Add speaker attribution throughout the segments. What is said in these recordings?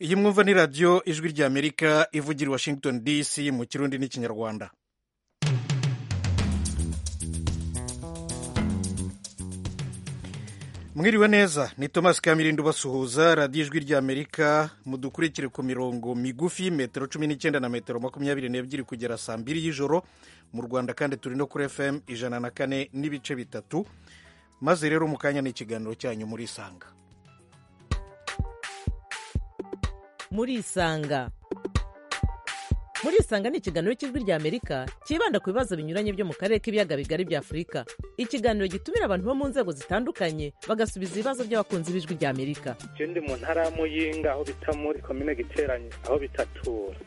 Speaker 1: iyi mwumva ni radiyo ijwi ry'amerika ivugira i washington dc mu kirundi n'ikinyarwanda mwiriwe neza ni thomas kamirinda ubasuhuza radiyo ijwi ry'amerika mudukurikire ku mirongo migufi metero cumi n'icyenda na metero makumyabiri n'ebyiri kugera saa mbiri y'ijoro mu rwanda kandi turi no kuri fm ijana na kane n'ibice bitatu maze rero mu kanya ni ikiganiro cyanyu muri isanga
Speaker 2: muri isanga muri isanga ni ikiganiro cy'ijwi ry'amerika cyibanda ku bibazo binyuranye byo mu karere k'ibiyaga bigari bya afurika ikiganiro gitumira abantu bo mu nzego zitandukanye bagasubiza ibibazo by'abakunzi b'ijwi ry'amerika
Speaker 3: icyo ndi mu ntara ya muyinga aho bita muri komine giteranye aho bitatura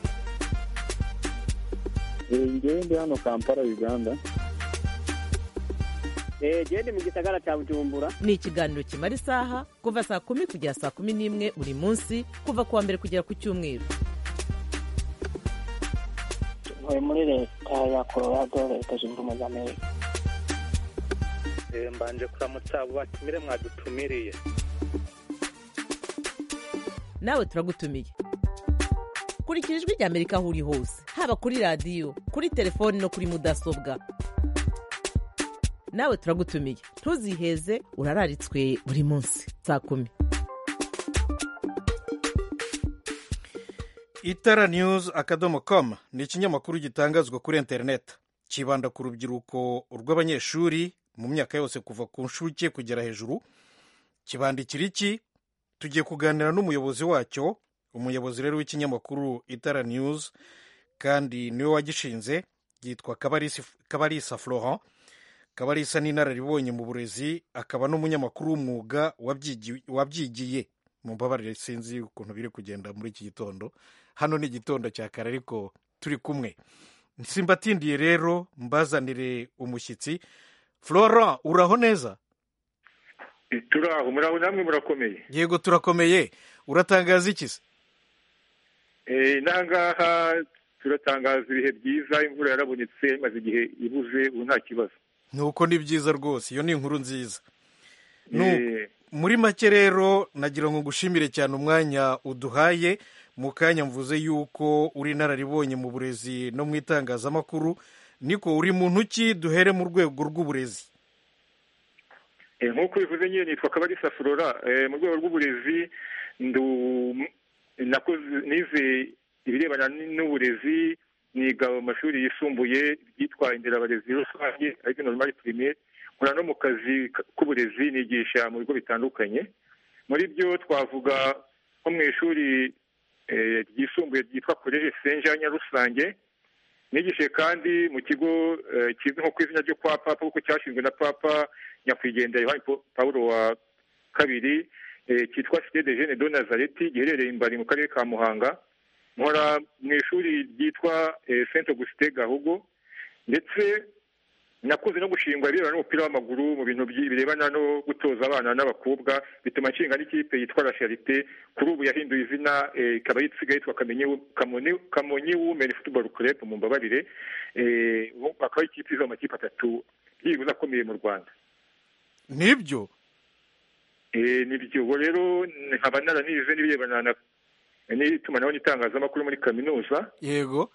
Speaker 4: njyewe ndi hano kampala uganda
Speaker 5: genda mu gisagara cya bujumbura
Speaker 2: ni ikiganiro kimara isaha kuva saa kumi kugera saa kumi n'imwe buri munsi kuva ku wa mbere kugera ku cyumweru
Speaker 6: ntuye muri leta ya colorado leta zunze ubumwe za amerika
Speaker 3: mbanje kuramutsa abo batumire mwadutumiriye
Speaker 2: nawe turagutumiye kurikira ijwi ry'amerika aho uri hose haba kuri radiyo kuri telefoni no kuri mudasobwa nawe turagutumiye ntuziheze urararitswe buri munsi saa kumi
Speaker 1: itara news akadomo com ni ikinyamakuru gitangazwa kuri interineti kibanda ku rubyiruko rw'abanyeshuri mu myaka yose kuva ku nshuke kugera hejuru kibandikira iki tugiye kuganira n'umuyobozi wacyo umuyobozi rero w'ikinyamakuru itara news kandi niwe wagishinze yitwa kabarisa florent kabarisa ni inararibonye mu burezi akaba n'umunyamakuru w'umwuga wabyigiye mu mbabarire sinzi ukuntu biri kugenda muri iki gitondo hano ni igitondo cya kare ariko turi kumwe simbatindiye rero mbazanire umushyitsi flora uraho neza
Speaker 7: turaho muraho namwe murakomeye
Speaker 1: yego turakomeye uratangaza iki se
Speaker 7: n'aha ngaha turatangaza ibihe byiza imvura yarabonetse maze igihe ibuze ubu nta kibazo
Speaker 1: nuko ni byiza rwose iyo ni inkuru nziza muri make rero nagira ngo ngushimire cyane umwanya uduhaye mu kanya mvuze yuko uri inararibonye mu burezi no mu itangazamakuru niko uri mu ntoki duhere mu rwego rw'uburezi
Speaker 7: nk'uko bivuze nyine nitwa kabarisa flora mu rwego rw'uburezi nize ibirebana n'uburezi niga mu mashuri yisumbuye byitwa inderabarezi rusange ariko normal primaire nkora no mu kazi k'uburezi nigisha mu bigo bitandukanye muri byo twavuga nko mu ishuri ryisumbuye ryitwa college saint jean nyarusange nigishije kandi mu kigo kizwi nko ku izina ryo kwa papa kuko cyashinzwe na papa nyakwigendera yohani pawulo wa kabiri cyitwa cité de jeune de nazareti giherereye imbari mu karere ka muhanga nkora mu ishuri ryitwa saint augustin gahugo ndetse nakunze no gushingwa ibirebana n'umupira w'amaguru mu bintu birebana no gutoza abana n'abakobwa bituma nshinga n'ikipe yitwa la charite kuri ubu yahinduye izina ikaba isigaye yitwa kamonyi women football club mu mbabarire akaba ari ikipe izo amakipe atatu byibuze akomeye mu rwanda
Speaker 1: nibyo
Speaker 7: nibyo ubu rero nkaba naranize n'ibirebana na n'itumanaho n'itangazamakuru muri kaminuza
Speaker 1: yego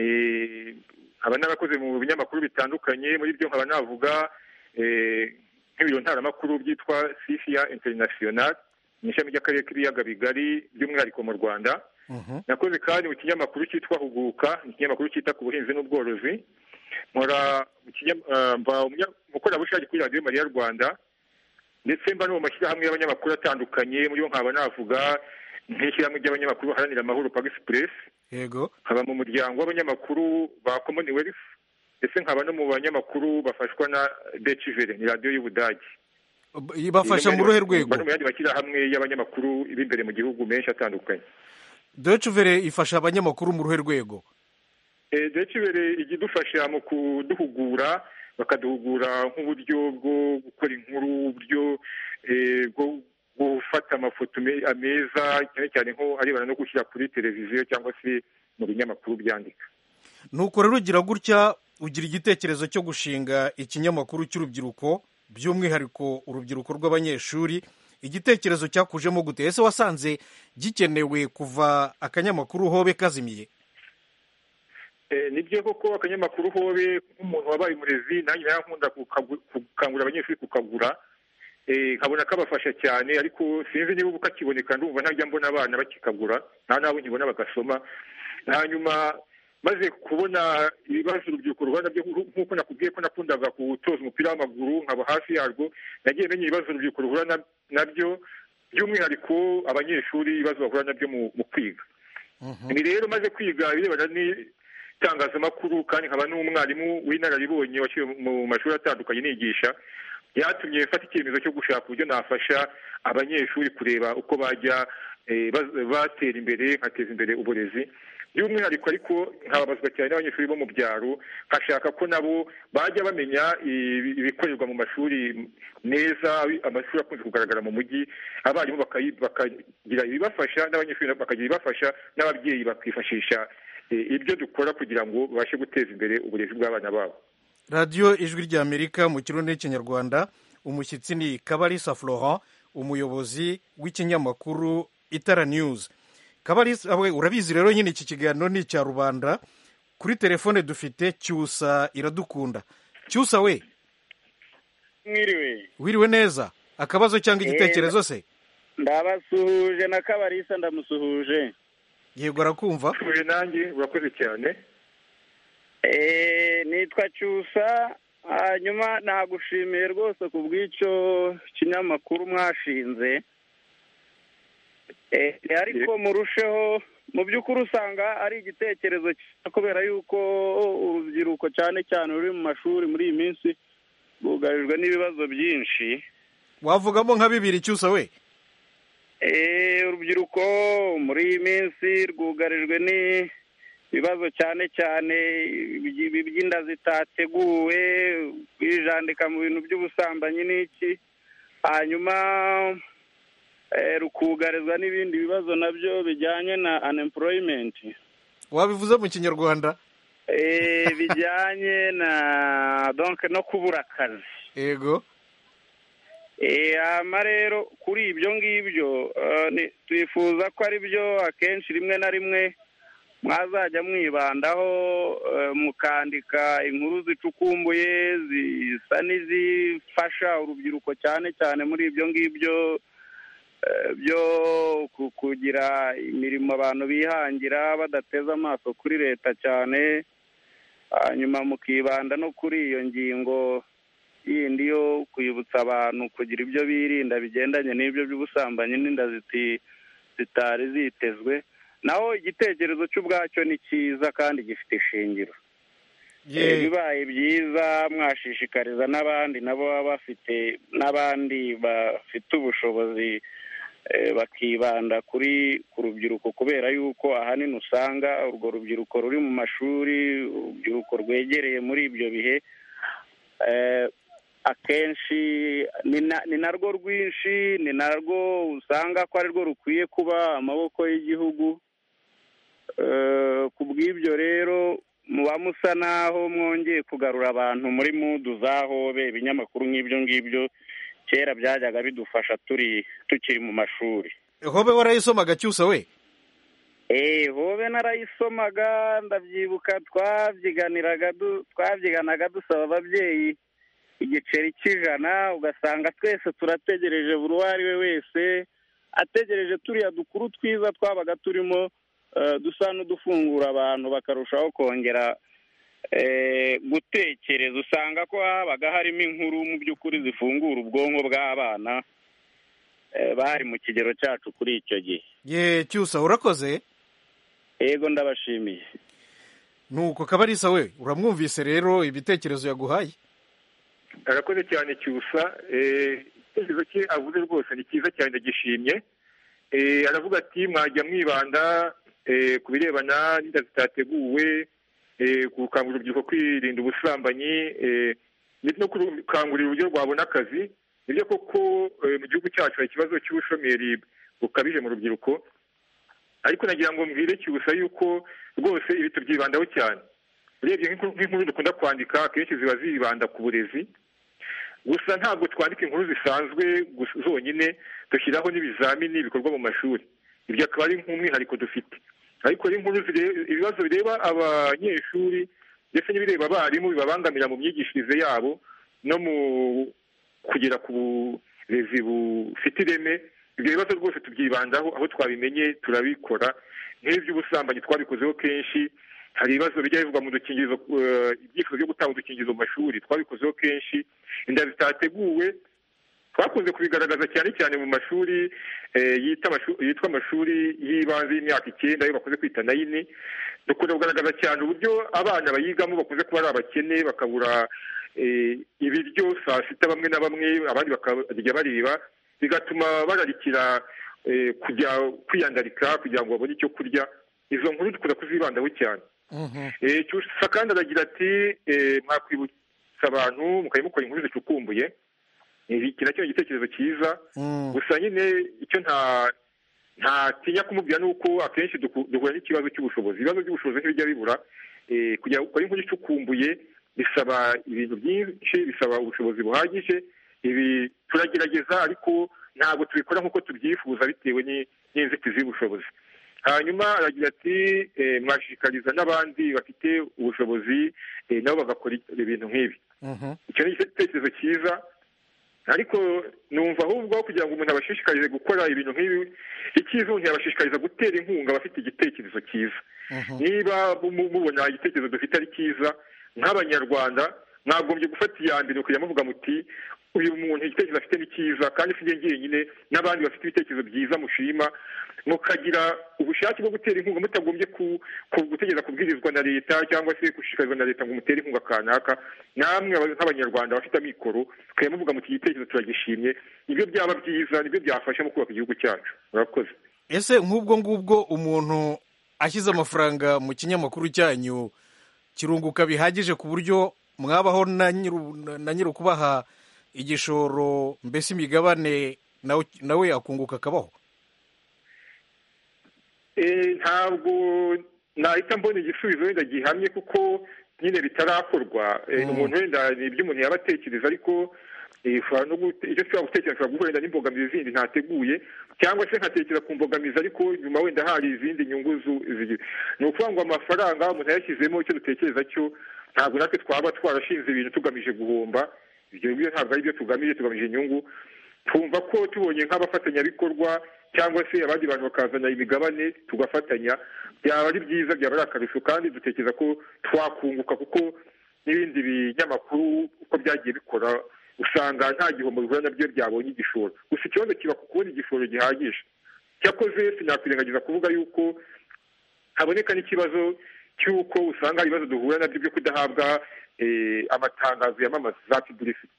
Speaker 7: nkaba narakoze mu binyamakuru bitandukanye muri byo nkaba navuga nk'ibiro ntaramakuru byitwa sifiya interinasiyonari mu ishami ry'akarere k'ibiyaga bigari by'umwihariko mu rwanda nakoze kandi mu kinyamakuru cyitwa huguka ni ikinyamakuru cyita ku buhinzi n'ubworozi nkora mba umukorerabushake kuri radiyo mariya rwanda ndetse mba no mu mashyirahamwe y'abanyamakuru atandukanye muri bo nkaba navuga nk'ishyirahamwe ry'abanyamakuru baharanira amahoro express
Speaker 1: yego
Speaker 7: nkaba mu muryango w'abanyamakuru ba commonwealth ndetse nkaba no mu banyamakuru bafashwa na decivere ni radiyo y'ubudage
Speaker 1: bafasha mu ruhe rwego
Speaker 7: no mu yandi mashyirahamwe y'abanyamakuru b'imbere mu gihugu menshi atandukanye
Speaker 1: decivere ifasha abanyamakuru mu ruhe rwego
Speaker 7: decivere ijya idufasha mu kuduhugura bakaduhugura nk'uburyo bwo gukora inkuru uburyo gufata amafoto meza cyane cyane nko arebana no gushyira kuri televiziyo cyangwa se mu binyamakuru byandika
Speaker 1: nuko rero ugira gutya ugira igitekerezo cyo gushinga ikinyamakuru cy'urubyiruko by'umwihariko urubyiruko rw'abanyeshuri igitekerezo cyakujemo gute ese wasanze gikenewe kuva akanyamakuru hobe kazimiye
Speaker 7: ni byo koko akanyamakuru hobe nk'umuntu wabaye umurezi nanjye nawe nkunda gukangurira abanyeshuri kukagura nkabona kabafasha cyane ariko sinzi niba ubu kakiboneka ndumva ntajya mbona abana bakikagura nta n'abo nkibona bagasoma hanyuma maze kubona ibibazo urubyiruko rubona byo nk'uko nakubwiye ko nakundaga gutoza umupira w'amaguru nkaba hafi yarwo nagiye menya ibibazo urubyiruko ruhura nabyo by'umwihariko abanyeshuri ibibazo bahura nabyo mu kwiga ibi rero maze kwiga ibirebana n'itangazamakuru kandi nkaba n'umwarimu w'inararibonye washyiriwe mu mashuri atandukanye nigisha byatumye mfata icyemezo cyo gushaka uburyo nafasha abanyeshuri kureba uko bajya batera imbere nkateza imbere uburezi by'umwihariko ariko nkababazwa cyane n'abanyeshuri bo mu byaro nkashaka ko nabo bajya bamenya ibikorerwa mu mashuri meza amashuri akunze kugaragara mu mujyi abarimu bakagira ibibafasha n'abanyeshuri bakagira ibibafasha n'ababyeyi bakifashisha ibyo dukora kugira ngo babashe guteza imbere uburezi bw'abana babo
Speaker 1: radiyo ijwi ry'amerika mu kirundi n'ikinyarwanda umushyitsi ni kabarisa florent umuyobozi w'ikinyamakuru itara news kabarisa urabizi rero nyine iki kiganiro ni icya rubanda kuri telefone dufite cyusa iradukunda cyusa we
Speaker 8: mwiriwe
Speaker 1: wiriwe neza akabazo cyangwa igitekerezo se
Speaker 8: ndabasuhuje na kabarisa ndamusuhuje
Speaker 1: yego arakumva
Speaker 7: usuhuje nanjye urakoze cyane
Speaker 8: nitwa cyusa hanyuma nagushimiye rwose ku bw'icyo kinyamakuru mwashinze ariko murusheho mu by'ukuri usanga ari igitekerezo kubera yuko urubyiruko cyane cyane ruri mu mashuri muri iyi minsi rwugarijwe n'ibibazo byinshi
Speaker 1: wavugamo nka bibiri cyusa we
Speaker 8: urubyiruko muri iyi minsi rwugarijwe n'ibibazo cyane cyane iby'inda zitateguwe kwijandika mu bintu by'ubusambanyi n'iki hanyuma rukugarizwa n'ibindi bibazo nabyo bijyanye na unemployment
Speaker 1: wabivuze mu kinyarwanda
Speaker 8: bijyanye na donke no kubura akazi
Speaker 1: yego
Speaker 8: hano rero kuri ibyo ngibyo twifuza ko ari byo akenshi rimwe na rimwe mwazajya mwibandaho mukandika inkuru zicukumbuye zisa n'izifasha urubyiruko cyane cyane muri ibyo ngibyo byo kugira imirimo abantu bihangira badateze amaso kuri leta cyane hanyuma mukibanda no kuri iyo ngingo yindi yo kwibutsa abantu kugira ibyo birinda bigendanye n'ibyo by'ubusambanyi n'inda zitari zitezwe naho igitekerezo cy'ubwacyo ni cyiza kandi gifite ishingiro bibaye byiza mwashishikariza n'abandi nabo baba bafite n'abandi bafite ubushobozi bakibanda kuri ku rubyiruko kubera yuko ahanini usanga urwo rubyiruko ruri mu mashuri urubyiruko rwegereye muri ibyo bihe akenshi ni narwo rwinshi ni narwo usanga ko arirwo rukwiye kuba amaboko y'igihugu ku bw'ibyo rero muba musa naho mwongeye kugarura abantu muri mudu za hobe ibinyamakuru nk'ibyo ngibyo kera byajyaga bidufasha turi tukiri mu mashuri
Speaker 1: hobe warayisomaga cyusa we
Speaker 8: hobe narayisomaga ndabyibuka twabyiganiraga twabyiganaga dusaba ababyeyi igiceri cy'ijana ugasanga twese turategereje buri uwo ari we wese ategereje turiya dukuru twiza twabaga turimo dusa n'udufungura abantu bakarushaho kongera gutekereza usanga ko habaga harimo inkuru mu by'ukuri zifungura ubwonko bw'abana bari mu kigero cyacu kuri icyo gihe
Speaker 1: ye cyusa urakoze
Speaker 8: yego ndabashimiye
Speaker 1: nuko kabarisa we uramwumvise rero ibitekerezo yaguhaye
Speaker 7: arakoze cyane cyusa igitekerezo cye avuze rwose ni cyiza cyane ndagishimye aravuga ati mwajya mwibanda ku birebana n'inda zitateguwe gukangurira urubyiruko kwirinda ubusambanyi no gukangurira uburyo rwabona akazi nibyo koko mu gihugu cyacu hari ikibazo cy'ubushomeri bukabije mu rubyiruko ariko nagira ngo mbwire cyusa yuko rwose ibi tubyibandaho cyane urebye nk'inkuru dukunda kwandika akenshi ziba zibanda ku burezi gusa ntabwo twandika inkuru zisanzwe gusa zonyine dushyiraho n'ibizamini bikorwa mu mashuri ibyo akaba ari nk'umwihariko dufite ariko inkuru ibibazo bireba abanyeshuri ndetse n'ibireba abarimu bibabangamira mu myigishirize yabo no mu kugera ku burezi bufite ireme ibyo bibazo rwose tubyibandaho aho twabimenye turabikora nk'iby'ubusambanyi twabikozeho kenshi hari ibibazo bijya bivugwa mu dukingirizo ibyifuzo byo gutanga udukingirizo mu mashuri twabikozeho kenshi inda zitateguwe twakunze kubigaragaza cyane cyane mu mashuri yitwa amashuri y'ibanze y'imyaka icyenda ayo bakunze kwita nayini dukunda kugaragaza cyane uburyo abana bayigamo bakunze kuba ari abakene bakabura ibiryo saa sita bamwe na bamwe abandi bakarya bariba bigatuma bararikira kujya kwiyandarika kugira ngo babone icyo kurya izo nkuru dukunda kuzibandaho cyane cyusa kandi aragira ati mwakwibutsa abantu mukajya mukora inkuru zicukumbuye iki nacyo ni igitekerezo cyiza gusa nyine icyo ntatinya kumubwira ni uko akenshi duhura n'ikibazo cy'ubushobozi ibibazo by'ubushobozi ntibijya bibura kugira gukora inkuru icukumbuye bisaba ibintu byinshi bisaba ubushobozi buhagije ibi turagerageza ariko ntabwo tubikora nk'uko tubyifuza bitewe n'inzitizi y'ubushobozi hanyuma aragira ati mwashishikariza n'abandi bafite ubushobozi nabo bagakora ibintu nk'ibi icyo ni igitekerezo cyiza ariko numva ahubwo kugira ngo umuntu abashishikarize gukora ibintu nk'ibi icyiza ntiyabashishikariza gutera inkunga abafite igitekerezo cyiza niba mubona igitekerezo dufite ari cyiza nk'abanyarwanda mwagombye gufata iya mbere ukajya muvuga muti uyu muntu igitekerezo afite ni cyiza kandi si njyenyine n'abandi bafite ibitekerezo byiza mushima mukagira ubushake bwo gutera inkunga mutagombye gutegereza kubwirizwa na leta cyangwa se gushishikarizwa na leta ngo mutere inkunga kanaka namwe nk'abanyarwanda bafite amikoro tukajya muvuga muti igitekerezo turagishimye nibyo byaba byiza nibyo byafasha mu kubaka igihugu cyacu murakoze
Speaker 1: ese nk'ubwo ngubwo umuntu ashyize amafaranga mu kinyamakuru cyanyu kirunguka bihagije ku buryo mwabaho na nyiri ukubaha igishoro mbese imigabane nawe yakunguka akabaho
Speaker 7: ntabwo nahita mbona igisubizo wenda gihamye kuko nyine bitarakorwa umuntu wenda ni ibyo umuntu yaba atekereza ariko icyo ushobora gutekereza ushobora guhura wenda n'imbogamizi zindi ntateguye cyangwa se nkatekereza ku mbogamizi ariko nyuma wenda hari izindi nyungu ni ukuvuga ngo amafaranga umuntu yayashyizemo icyo dutekereza cyo ntabwo natwe twaba twarashinze ibintu tugamije guhomba ibyo ngibyo ntabwo ari byo tugamije tugamije inyungu twumva ko tubonye nk'abafatanyabikorwa cyangwa se abandi bantu bakazana imigabane tugafatanya byaba ari byiza byaba ari akarusho kandi dutekereza ko twakunguka kuko n'ibindi binyamakuru uko byagiye bikora usanga nta gihombo bihura nabyo byabonye igishoro gusa ikibazo kiba ku kubona igishoro gihagije cyakoze sinakwirengagiza kuvuga yuko haboneka n'ikibazo cy'uko usanga hari ibibazo duhura nabyo byo kudahabwa amatangazo yamamaza za pubulisiti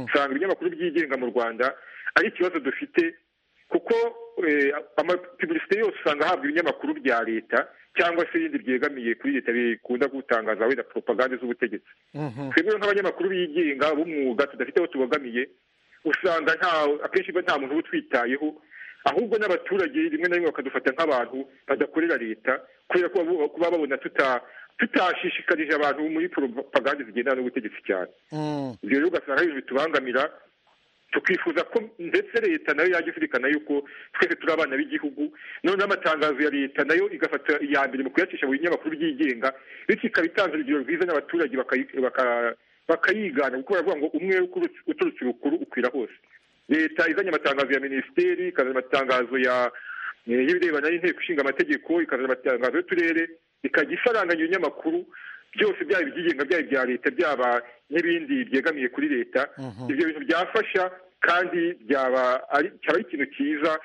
Speaker 7: usanga ibinyamakuru byigenga mu rwanda ari ikibazo dufite kuko amapubulisiti yose usanga ahabwa ibinyamakuru bya leta cyangwa se ibindi byegamiye kuri leta bikunda gutangaza wenda poropagande z'ubutegetsi twebwe nk'abanyamakuru bigenga b'umwuga tudafite aho tubogamiye usanga akenshi nta muntu uba utwitayeho ahubwo n'abaturage rimwe na rimwe bakadufata nk'abantu badakorera leta kubera ko kuba babona tutashishikarije abantu muri poropagande zigendana n'ubutegetsi cyane ibyo rero ugasanga ari ibintu bitubangamira tukifuza ko ndetse leta nayo yajya izirikana yuko twese turi abana b'igihugu noneho amatangazo ya leta nayo igafata iya mbere mu kuyacisha mu binyamakuru byigenga bityo ikaba itanze urugero rwiza n'abaturage bakayigana kuko baravuga ngo umwe uturutse urukuru ukwira hose leta izanye amatangazo ya minisiteri ikazana amatangazo y'ibirebana n'inteko ishinga amategeko ikazana amatangazo y'uturere ikajya isaranganya ibinyamakuru byose byaba ibyigenga byaba ibya leta byaba n'ibindi byegamiye kuri leta ibyo bintu byafasha kandi byaba ari ikintu cyiza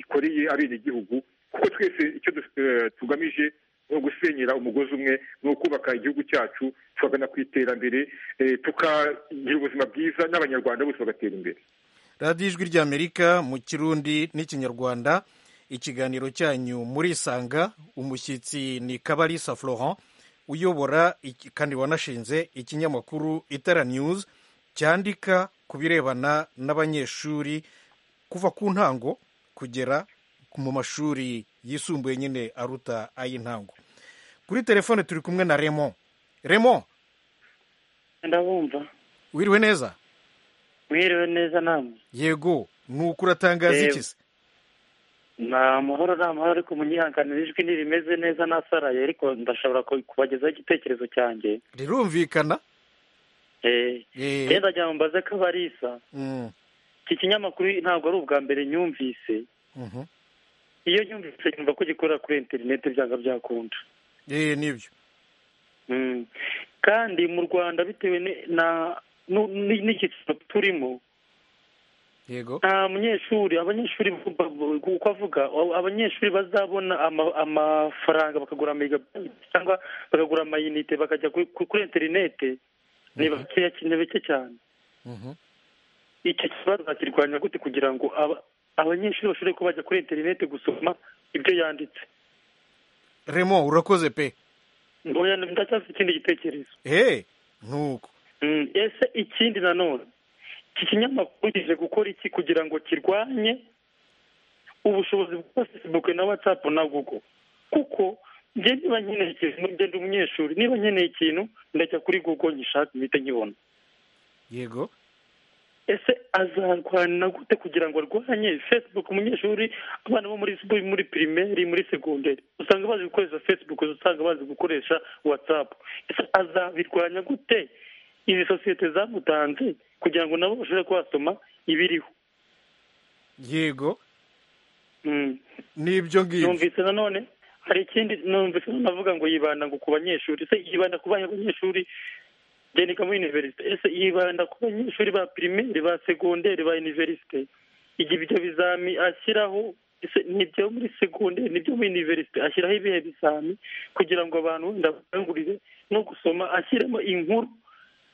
Speaker 7: ikoreye abenegihugu kuko twese icyo tugamije ni ugusenyera umugozi umwe ni ukubaka igihugu cyacu tukagana ku iterambere tukagira ubuzima bwiza n'abanyarwanda bose bagatera imbere
Speaker 1: radiyo ijwi ry'amerika mu kirundi n'ikinyarwanda ikiganiro cyanyu murisanga umushyitsi ni kabarisa florent uyobora kandi wanashinze ikinyamakuru itara news cyandika ku birebana n'abanyeshuri kuva ku ntango kugera mu mashuri yisumbuye nyine aruta ay'intango kuri telefone turi kumwe na remo remo
Speaker 6: ndabumva
Speaker 1: wiriwe neza
Speaker 9: mwiriwe neza namwe
Speaker 1: yego ni uko uratangaza iki se
Speaker 9: ni amahoro ni amahoro ariko munyihanganira ijwi ntirimeze neza nasaraye ariko ndashobora ku- kubagezaho igitekerezo cyanjye
Speaker 1: rirumvikana
Speaker 9: Eh,
Speaker 1: Eh.
Speaker 9: rero ndagira ngo mbaze ko abarisa
Speaker 1: Mm,
Speaker 9: iki kinyamakuru ntabwo ari ubwa mbere nyumvise
Speaker 1: mhm.
Speaker 9: iyo nyumvise nyumva ko gikorera kuri interineti byanga byakunda
Speaker 1: Eh, nibyo
Speaker 9: Mm. kandi mu rwanda bitewe ni- na nu- ni- n'icyiciro turimo
Speaker 1: yego
Speaker 9: nta munyeshuri abanyeshuri ba- ba- uko avuga a- abanyeshuri bazabona ama- amafaranga bakagura amega cyangwa bakagura amayinite bakajya kuri- kuri kuri interinete ni bakeya cyane bake cyane
Speaker 1: Mhm.
Speaker 9: icyo kibazo bakirwanya gute kugira ngo aba- abanyeshuri bashobore kuba bajya kuri interinete gusoma ibyo yanditse
Speaker 1: remo urakoze pe
Speaker 9: oya ndacyafite ikindi gitekerezo
Speaker 1: he nuko
Speaker 9: Mm, ese ikindi nanone iki kinyamakuru kije gukora iki kugira ngo kirwanye ubushobozi bwa facebook na whatsapp na google kuko njye niba nkeneye ikintu njye ndi umunyeshuri niba nkeneye ikintu ndajya kuri google nyishaka mpite nkibona
Speaker 1: yego
Speaker 9: ese azarwana gute kugira ngo arwanye facebook umunyeshuri abana bo muri muri pirimeri muri segonderi usanga bazi gukoresha facebook usanga bazi gukoresha whatsapp ese azabirwanya gute izi sosiyete zamutanze kugira ngo nabo bashobore kubasoma ibiriho
Speaker 1: yego
Speaker 9: Mm.
Speaker 1: nibyo ngibyo
Speaker 9: numvise nanone hari ikindi numvise nanone avuga ngo yibanda ngo ku banyeshuri ese yibanda ku bana b'abanyeshuri njye niga muri univerisite ese yibanda ku banyeshuri ba pirimeri ba segonderi ba univerisite igihe ibyo bizami ashyiraho ese nibyo muri segonderi nibyo muri univerisite ashyiraho ibihe bizami kugira ngo abantu wenda bakangurire no gusoma ashyiremo inkuru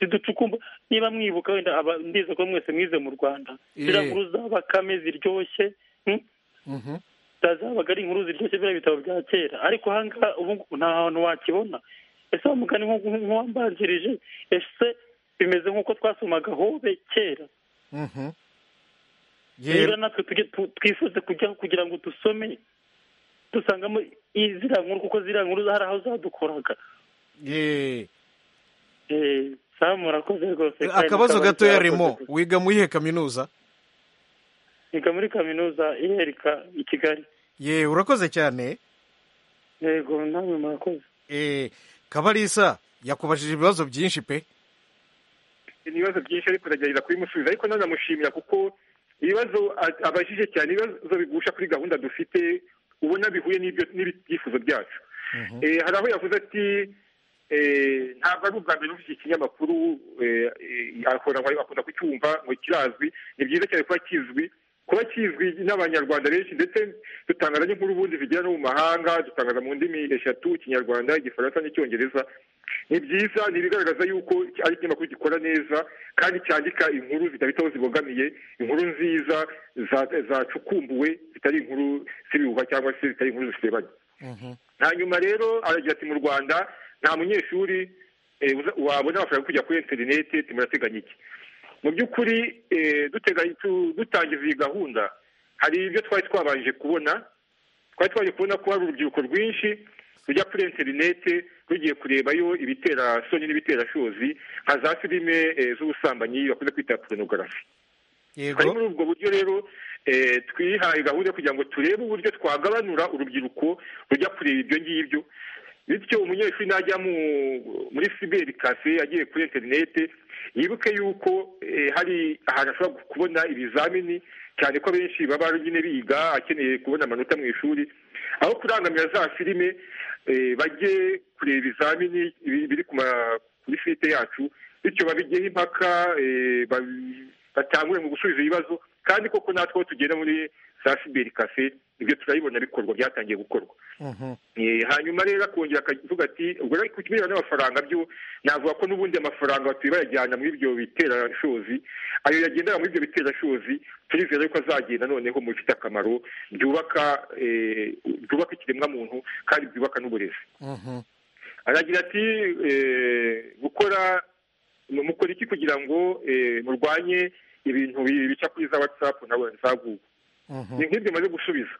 Speaker 9: ziducukumba niba mwibuka wenda aba- ndiza ko mwese mwize mu rwanda
Speaker 1: Eh.
Speaker 9: ziriya nkuru za bakame ziryoshye mm?
Speaker 1: Mhm.
Speaker 9: zazabaga ari inkuru ziryoshye biriya bitabo bya kera ariko aha ngaha ubu ngubu nta hantu wakibona ese wa mugani nk'uwo- nk'uwambanjirije ese bimeze nk'uko twasomaga hobe kera
Speaker 1: Mhm.
Speaker 9: rero
Speaker 1: Ye-
Speaker 9: natwe tujye tu- twifuze kujyaho kugira ngo dusome dusangamo i- ziriya nkuru kuko ziriya nkuru hari aho zadukoraga
Speaker 1: ye-
Speaker 9: Eh, sawa murakoze rwose kandi
Speaker 1: akabazo
Speaker 9: mukaba
Speaker 1: gatoya
Speaker 9: murakoze
Speaker 1: remo
Speaker 9: gusa.
Speaker 1: wiga mu iyihe kaminuza
Speaker 9: niga muri kaminuza iherika i kigali
Speaker 1: ye urakoze cyane
Speaker 9: yego namwe murakoze
Speaker 1: Eh, kabarisa yakubajije ibibazo byinshi pe
Speaker 7: ni ibibazo byinshi ariko ndagerageza kubimusubiza ariko nanamushimira kuko ibibazo a- abajije cyane ibibazo bigusha kuri gahunda dufite ubona bihuye n'ibyo- n'ibyifuzo byacu Eh, hari aho yavuze ati eh, ntabwo ari ubwa mbere n'iki kinyamakuru eh, eh, akora ngo akunda kucyumva ngo kirazwi ni byiza cyane kuba kizwi kuba kizwi n'abanyarwanda benshi ndetse dutangaza n'inkuru ubundi zigera no mu mahanga dutangaza mu ndimi eshatu ikinyarwanda igifaransa n'icyongereza ni byiza ni ibigaragaza yuko ari ikinyamakuru gikora neza kandi cyandika inkuru zidafite aho zibogamiye inkuru nziza za- zacukumbuwe zitari inkuru z'ibihuha cyangwa se zitari inkuru zisebanya hanyuma rero aragira ati mu rwanda nta munyeshuri eh, uza- wabona amafaranga yo kujya kuri interineti timurateganya iki mu by'ukuri eh, duteganya tu- dutangiza iyi gahunda hari ibyo twari twabanje kubona twari twaje kubona ko hari urubyiruko rwinshi rujya kuri interineti rugiye kurebayo ibitera soni n'ibiterashozi nka za filime eh, z'ubusambanyi bakunze kwita porunogarafi hari
Speaker 1: yego
Speaker 7: muri ubwo buryo rero eh, twihaye gahunda yo kugira ngo turebe uburyo twagabanura urubyiruko rujya kureba ibyo ngibyo bityo umunyeshuri najya mu- muri siberi kafe agiye kuri interinete yibuke yuko eh, hari ahantu ashobora kubona ibizamini cyane ko abenshi baba nyine biga akeneye kubona amanota mu ishuri aho kurangamira za filime eh, bajye kureba ibizamini biri biri ku ma- kuri site yacu bityo babigeho impaka eh, babi- batangure mu gusubiza ibibazo kandi koko natwe aho tugenda muri za siberi kafe ibyo turabibona bikorwa byatangiye gukorwa
Speaker 1: Mhm.
Speaker 7: Eh, hanyuma rero akongera akavuga ati ubwo rero ku kirebana n'amafaranga byo navuga ko n'ubundi amafaranga batuye bayajyana muri ibyo biterashozi ayo yagendera muri ibyo biterashozi turizera yuko azagenda noneho mu bifite akamaro byubaka eh, byubaka ikiremwa muntu kandi byubaka n'uburezi
Speaker 1: Mhm.
Speaker 7: aragira ati eh, gukora mukora iki kugira ngo eh, murwanye ibintu bi- bica kuri za watsapu na za google
Speaker 1: Mhm.
Speaker 7: ni nk'ibyo maze gusubiza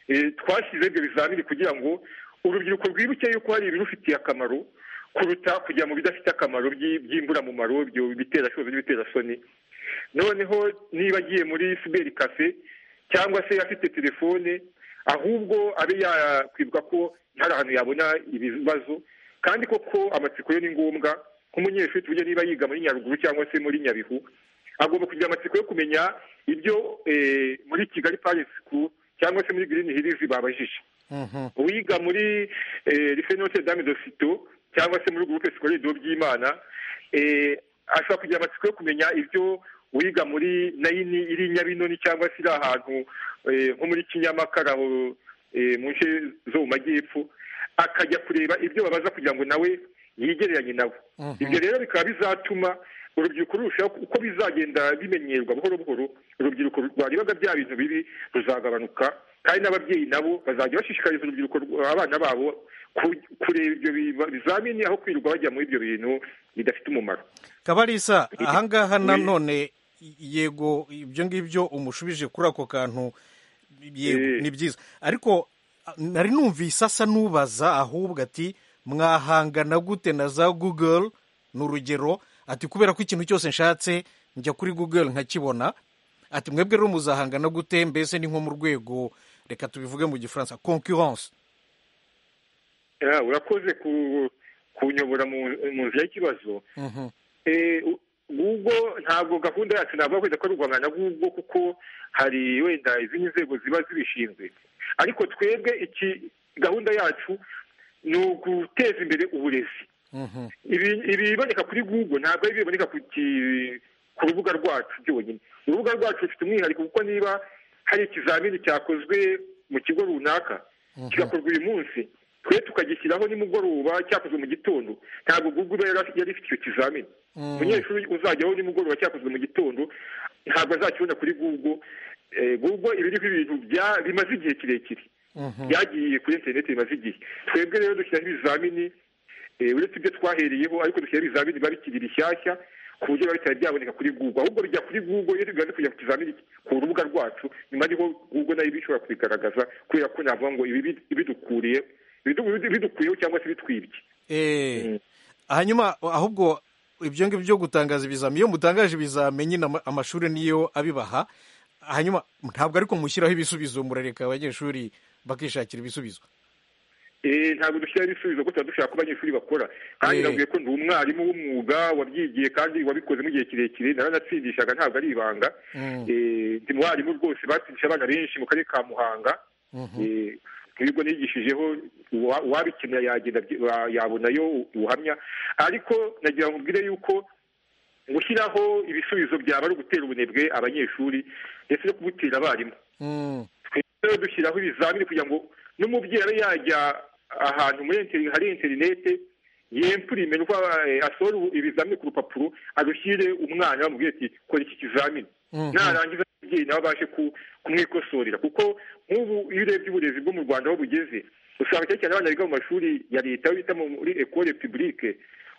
Speaker 7: Eh, twashyize ibyo bizamini kugira ngo urubyiruko rwibuke yuko hari ibirufitiye akamaro kuruta kujya mu bidafite akamaro by'i- by'imburamumaro ibyo biterashozi n'ibiterasoni noneho niba agiye muri siberi kafe cyangwa se afite telefone ahubwo abe yakwibwa ko hari ahantu yabona ibibazo kandi koko amatsiko yo ni ngombwa nk'umunyeshuri tuvuge niba yiga muri nyaruguru cyangwa se muri nyabihu agomba kugira amatsiko yo kumenya ibyo muri kigali parisi sikuru cyangwa se muri girini hirizi babajije uwiga muri rife note dame dosito cyangwa se muri gurupe sikorere do by'imana ashobora kugira amatsiko yo kumenya ibyo wiga muri nayini iri nyabinoni cyangwa se iri ahantu nko muri kinyamakara mu nce zo mu majyepfo akajya kureba ibyo babaza kugira ngo nawe yigereranye nabo ibyo rero bikaba bizatuma urubyiruko rurushaho uko bizagenda bimenyerwa buhoro buhoro urubyiruko rwarebaga bya bintu bibi ruzagabanuka kandi n'ababyeyi nabo bazajya bashishikariza urubyiruko abana babo kureba ibyo bizamini aho kwirirwa bajya muri ibyo bintu bidafite umumaro
Speaker 1: kabarisa ahangaha nanone yego ibyo ngibyo umushubije kuri ako kantu yego ni byiza ariko nari numvise asa n'ubaza ahubwo ati mwahangana gute na za google ni urugero ati kubera ko ikintu cyose nshatse njya kuri google nkakibona ati mwebwe rero muzahangana gute mbese ni nko mu rwego reka tubivuge mu gifaransa concurrence
Speaker 7: urakoze kunyobora mu nzira y'ikibazo google ntabwo gahunda yacu ntabwo yakwita ko ari uguhangana google kuko hari wenda izindi nzego ziba zibishinzwe ariko twebwe iki gahunda yacu ni uguteza imbere uburezi ibiboneka kuri google ntabwo ari ibiboneka ku rubuga rwacu byonyine urubuga rwacu rufite umwihariko kuko niba hari ikizamini cyakozwe mu kigo runaka kigakorwa uyu munsi twe tukagishyiraho nimugoroba cyakozwe mu gitondo ntabwo google yari ifite icyo kizamini umunyeshuri uzajyaho nimugoroba cyakozwe mu gitondo ntabwo azakibona kuri google google ibiriho ibintu bimaze igihe kirekire byagiye kuri interineti bimaze igihe twebwe rero dushyiraho ibizamini uretse ibyo twahereyeho ariko dushyiraho ibizamini biba bikiri bishyashya ku buryo biba bitari byaboneka kuri google ahubwo bijya kuri google iyo bimaze kujya ku kizamini ku rubuga rwacu nyuma niho google nayo bishobora kubigaragaza kubera ko navuga ngo ibi bidukuriye bidukuriyeho cyangwa se bitwibye
Speaker 1: hanyuma ahubwo ibyo ngibyo byo gutangaza ibizami iyo mutangaje ibizami nyine amashuri niyo abibaha hanyuma ntabwo ariko mushyiraho ibisubizo murareka abanyeshuri bakishakira ibisubizo
Speaker 7: ntabwo dushyiraho ibisubizo kuko tuba dushaka ko abanyeshuri bakora kandi nabwiye ko ndi umwarimu w'umwuga wabyigiye kandi wabikoze mu gihe kirekire naranatsindishaga ntabwo ari ibanga ndi mwarimu rwose batsindisha abana benshi mu karere ka muhanga ibigo nigishijeho uwabikenera yagenda yabonayo ubuhamya ariko nagira ngo mbwire yuko gushyiraho ibisubizo byaba ari ugutera ubunebwe abanyeshuri ndetse no kubutera abarimu twese dushyiraho ibizamini kugira ngo n'umubyeyi abe yajya ahantu hari interinete yemfurime uko asohora ibizamini ku rupapuro adushyire umwana bamubwira ati kora iki kizamini narangiza umubyeyi nawe abashe kumwikosorera kuko nk'ubu iyo urebye uburezi bwo mu rwanda aho bugeze usanga cyane cyane abana biga mu mashuri ya leta aho bita muri ekore pibulike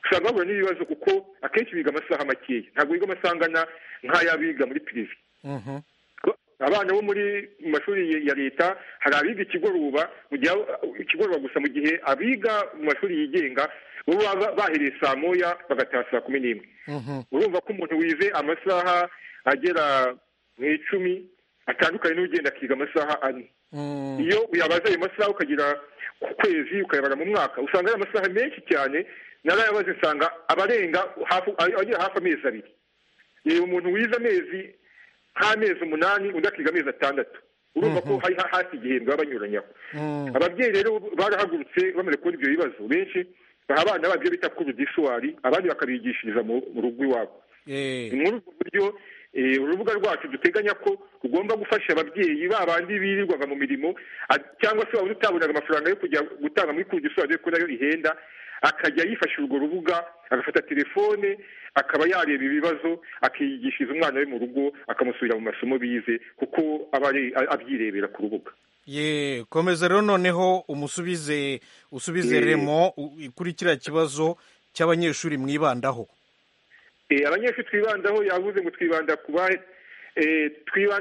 Speaker 7: usanga bahura n'ibibazo kuko akenshi biga amasaha makeya ntabwo biga amasaha angana nk'ay'abiga muri pirive abana bo muri mashuri ya leta hari abiga ikigoroba mu gihe ikigoroba gusa mu gihe abiga mu mashuri yigenga bo baba bahereye saa moya bagataha saa kumi n'imwe urumva ko umuntu wize amasaha agera mu icumi atandukanye n'ugenda akiga amasaha ane iyo uyabaza ayo masaha ukagira ku kwezi ukayabara mu mwaka usanga ari amasaha menshi cyane narayabaze usanga abarenga agera hafi amezi abiri reba umuntu wize amezi nk'amezi umunani undi akiga amezi atandatu urumva ko hari hasi igihembwe baba banyuranyaho ababyeyi rero barahagurutse bamaze kubona ibyo bibazo benshi baha abana babyo bita kurudisuwari abandi bakabigishiriza mu rugo iwabo ni muri ubwo buryo urubuga rwacu duteganya ko rugomba gufasha ababyeyi babandi birirwaga mu mirimo cyangwa se waba utabonaga amafaranga yo kujya gutanga muri kurudisuwari dore ko nayo ihenda akajya yifasha urwo rubuga agafata telefone akaba yareba ibibazo akigishiriza umwana we mu rugo akamusubira mu masomo bize kuko aba abyirebera ku rubuga
Speaker 1: ye komeza rero noneho umusubize usubize remo kuri kiriya kibazo cy'abanyeshuri mwibandaho
Speaker 7: abanyeshuri twibandaho yavuze ngo twibanda ku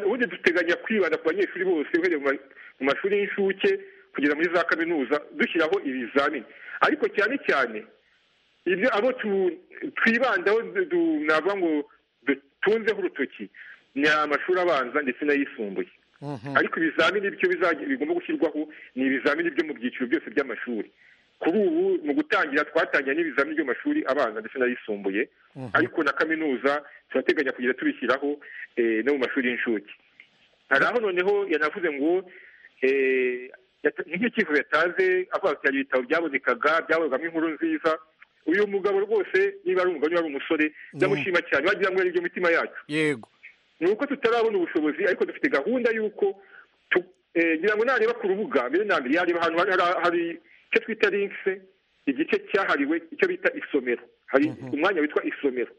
Speaker 7: ubundi duteganya kwibanda ku banyeshuri bose uhereye mu mashuri y'incuke kugera muri za kaminuza dushyiraho ibizamini ariko cyane cyane ibyo abo twibandaho navuga ngo dutunzeho urutoki ni amashuri abanza ndetse n'ayisumbuye ariko ibizamini byo bigomba gushyirwaho ni ibizamini byo mu byiciro byose by'amashuri kuri ubu mu gutangira twatangiye n'ibizamini by'amashuri abanza ndetse n'ayisumbuye ariko na kaminuza turateganya kugenda tubishyiraho no mu mashuri y'incuke hari aho noneho yanavuze ngo nk'icyifuzo yatanze avuga ati hari ibitabo byabonekaga byaborwamo inkuru nziza uyu mugabo rwose niba ari umugabo niba ari umusore ndamushima cyane wagira ngo ari ibyo mitima yacu
Speaker 1: yego
Speaker 7: ni uko tutarabona ubushobozi ariko dufite gahunda y'uko ngira ngo nareba ku rubuga mbere na mbere yareba ahantu hari icyo twita linkse igice cyahariwe icyo bita isomero hari umwanya witwa isomero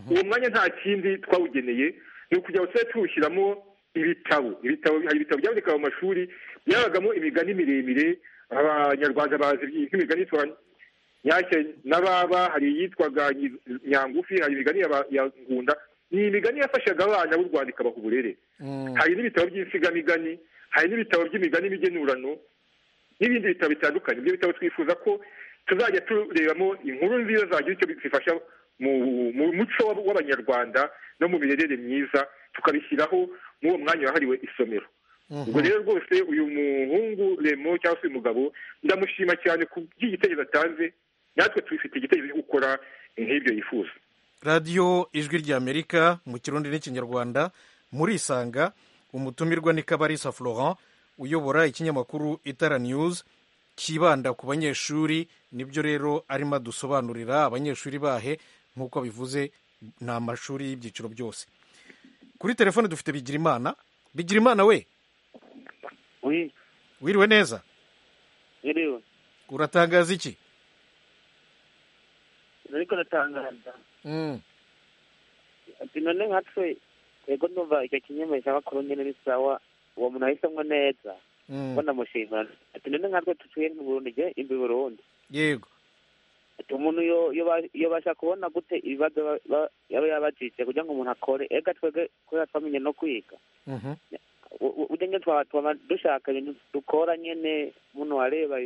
Speaker 7: uwo mwanya nta kindi twawugeneye ni ukugira ngo tujye tuwushyiramo ibitabo ibitabo hari ibitabo byaboneka mu mashuri byabagamo imigani miremire abanyarwanda bazi nk'imigani yitwa nyashya n'ababa hari iyitwaga nyangufi hari imigani ya ngunda ni imigani yafashaga abana b'u rwanda ikabaha uburere hari n'ibitabo by'insigamigani hari n'ibitabo by'imigani migenurano n'ibindi bitabo bitandukanye ibyo bitabo twifuza ko tuzajya turebamo inkuru nziza zagira icyo zifasha mu muco w'abanyarwanda no mu mirerere myiza tukabishyiraho uwo mwanya wahariwe isomero ubwo rero rwose uyu muhungu remo cyangwa se uyu mugabo ndamushima cyane ku by'igitekerezo atanze natwe tubifite igitekerezo cyo gukora nk'ibyo yifuza
Speaker 1: radiyo ijwi ry'amerika mu kirundi n'ikinyarwanda murisanga umutumirwa ni kabarisa florent uyobora ikinyamakuru itara news kibanda ku banyeshuri nibyo rero arimo adusobanurira abanyeshuri bahe nk'uko bivuze ni amashuri y'ibyiciro byose kuri telefone dufite bigirimana bigirimana we wiriwe neza uratangaza iki
Speaker 6: ariko natangaza ati none nka twe yego numva icyo kinyamakuru nyine ni sawa uwo muntu ahisemo neza ko namushimira ati none nkatwe dutuye mu Burundi igihe imbi Burundi
Speaker 1: yego
Speaker 6: ati umuntu iyo basha kubona gute ibibazo yaba yabajije kugira ngo umuntu akore ega twebwe kubera twamenye no kwiga ujya twaba twaba dushaka ibintu dukora nyene umuntu wareba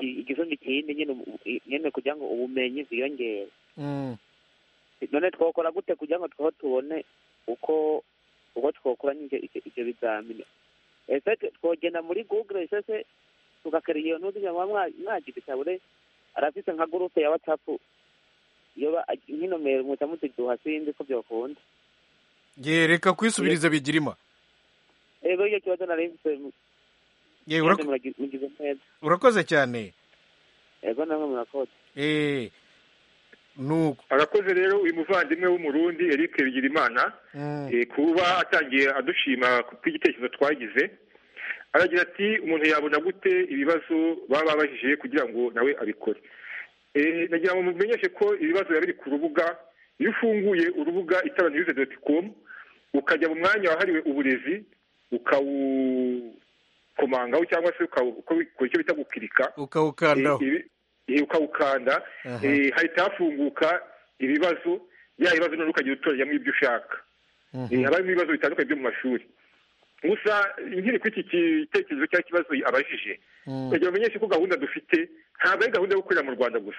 Speaker 6: igisumbi kindi nyene nyene kugira ngo ubumenyi bwiyongere none twokora gute kugira ngo twoho tubone uko uko twokora ivyo bizamini ese twogenda muri google sese tugakorera iyo ntuzi nyamara mwagira itabure arafise nka gurupe ya whatsapp iyo nk'inomero muca muziduha sinzi ko byokunda
Speaker 1: ye reka kwisubiriza bigirima
Speaker 6: ego iyo kibazo nari mfise
Speaker 1: ye urako-
Speaker 6: mugize neza
Speaker 1: urakoze cyane
Speaker 6: ego namwe murakoze
Speaker 1: eh nuko
Speaker 7: arakoze rero uyu muvandimwe w'umurundi eric bigirimana
Speaker 1: Mm.
Speaker 7: eh, kuba atangiye adushima ku bw'igitekerezo twagize aragira ati umuntu yabona gute ibibazo baba babajije kugira ngo nawe abikore Eh, nagira ngo mumenyeshe ko ibibazo biba biri ku rubuga iyo ufunguye urubuga itabanirize doti komu ukajya mu mwanya wahariwe uburezi ukawukomangaho cyangwa se ukawu- ukawukora icyo bita gukirika
Speaker 1: ukawukandaho
Speaker 7: ibi- ibi- ukawukanda
Speaker 1: Aha.
Speaker 7: eh, hahita hafunguka ibibazo bya bibazo noneho ukajya utoranyamo ibyo ushaka Eh, habamo ibibazo bitandukanye byo mu mashuri gusa nkiri kuri iki gitekerezo cyangwa ikibazo abajije kugira bamenyeshe ko gahunda dufite ntabwo ari gahunda yo gukorera mu rwanda gusa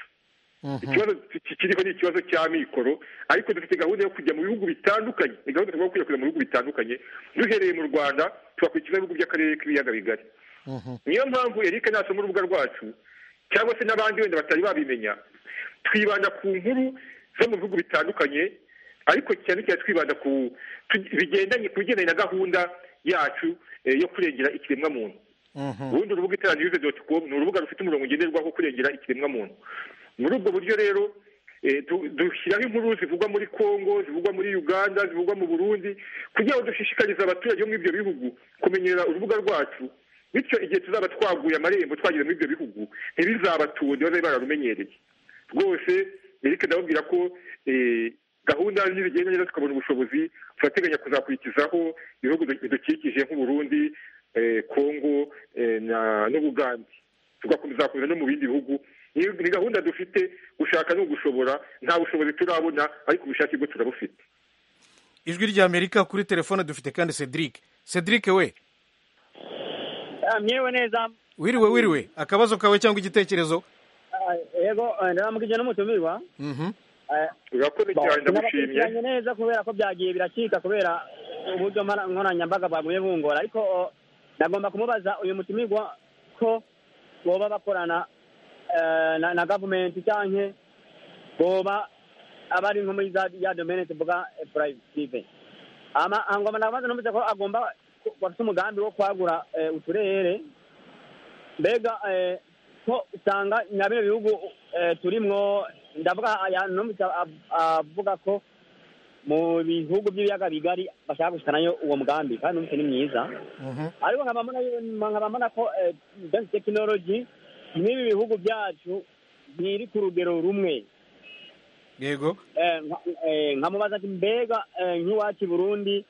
Speaker 7: ikibazo ki- kiriho ni ikibazo cy'amikoro ariko dufite gahunda yo kujya mu bihugu bitandukanye ni gahunda tugomba gukwirakwiza mu bihugu bitandukanye duhereye mu rwanda tugakurikiza ibihugu by'akarere k'ibiyaga bigari niyo mpamvu erike nasoma urubuga rwacu cyangwa se n'abandi wenda batari babimenya twibanda ku nkuru zo mu bihugu bitandukanye ariko cyane cyane twibanda ku tu- bigendanye ku bigendanye na gahunda yacu eh, yo kurengera ikiremwa muntu ubundi urubuga iteraniye doti komu ni urubuga rufite umurongo ngenderwaho wo kurengera ikiremwa muntu muri ubwo buryo rero eh, du- dushyiraho inkuru zivugwa muri congo zivugwa muri uganda zivugwa mu burundi kugira ngo dushishikarize abaturage bo muri ibyo bihugu kumenyera urubuga rwacu bityo igihe tuzaba twaguye amarembo twageze muri ibyo bihugu ntibizabatunde bazabe bararumenyereye rwose erike ndababwira ko eh, gahunda nibigenda neza tukabona ubushobozi turateganya kuzakurikizaho ibihugu bidukikije nk'uburundi eh, congo eh, na- n'ubugande tugakomeza kuza no mu bindi bihugu ni ni gahunda dufite gushaka ni ugushobora nta bushobozi turabona ariko ubushake bwo turabufite
Speaker 1: ijwi ry'amerika kuri telefone dufite kandi cedric cedric we
Speaker 5: myewe neza
Speaker 1: wiriwe wiriwe akabazo kawe cyangwa igitekerezo
Speaker 5: Ah, yego eh, ndaramugije n'umutumirwa
Speaker 1: Mhm.
Speaker 7: urakora cyane ndagushimye
Speaker 5: bakurikiranye neza kubera ko byagiye biracika kubera uburyo nkora- nkoranyambaga baguye bungora ariko o, nagomba kumubaza uyu mutumirwa ko boba bakorana eh, na- na gavumenti cyangwa boba aba ari nko muri za ya domene tuvuga eh, purayitive ama angoma nabanza numvise ko agomba ko- bafite umugambi wo kwagura eh, uturere mbega eh, ko usanga nyabino bihugu eh, turimwo ndavuga aya- numvise ab- avuga ko mu bihugu by'ibiyaga bigari bashaka gushikanayo uwo mugambi kandi numvise ni myiza
Speaker 1: Mhm.
Speaker 5: ariko nkaba mbona- nkaba mbona ko eh, dance technology n'ibi bihugu byacu ntiri ku rugero rumwe
Speaker 1: yego
Speaker 5: Eh, nka- eh, nkamubaza ati mbega eh, nk'iwacu i burundi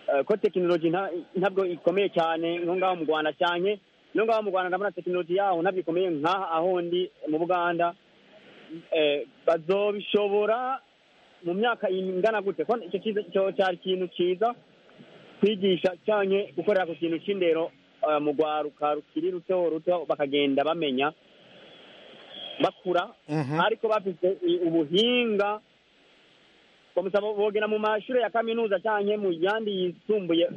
Speaker 5: eh, ko tekinoloji nta- ntabwo ikomeye cyane nko ngaho mu rwanda cyane no ngaho mu rwanda ndabona tekinoloji yaho ntabwo ikomeye nk'aha ahondi mu buganda Eh, bazobishobora mu myaka ingana gute ko icyo cyiza- cyo cyari ikintu cyiza kwigisha cyane gukorera ku kintu cy'indero eh, mu rwaruka rukiri ruto ruto bakagenda bamenya bakura
Speaker 1: Mhm.
Speaker 5: ariko bafite i- ubuhinga bamusaba bogera mu mashuri ya kaminuza cyangwa mu yandi yisumbuye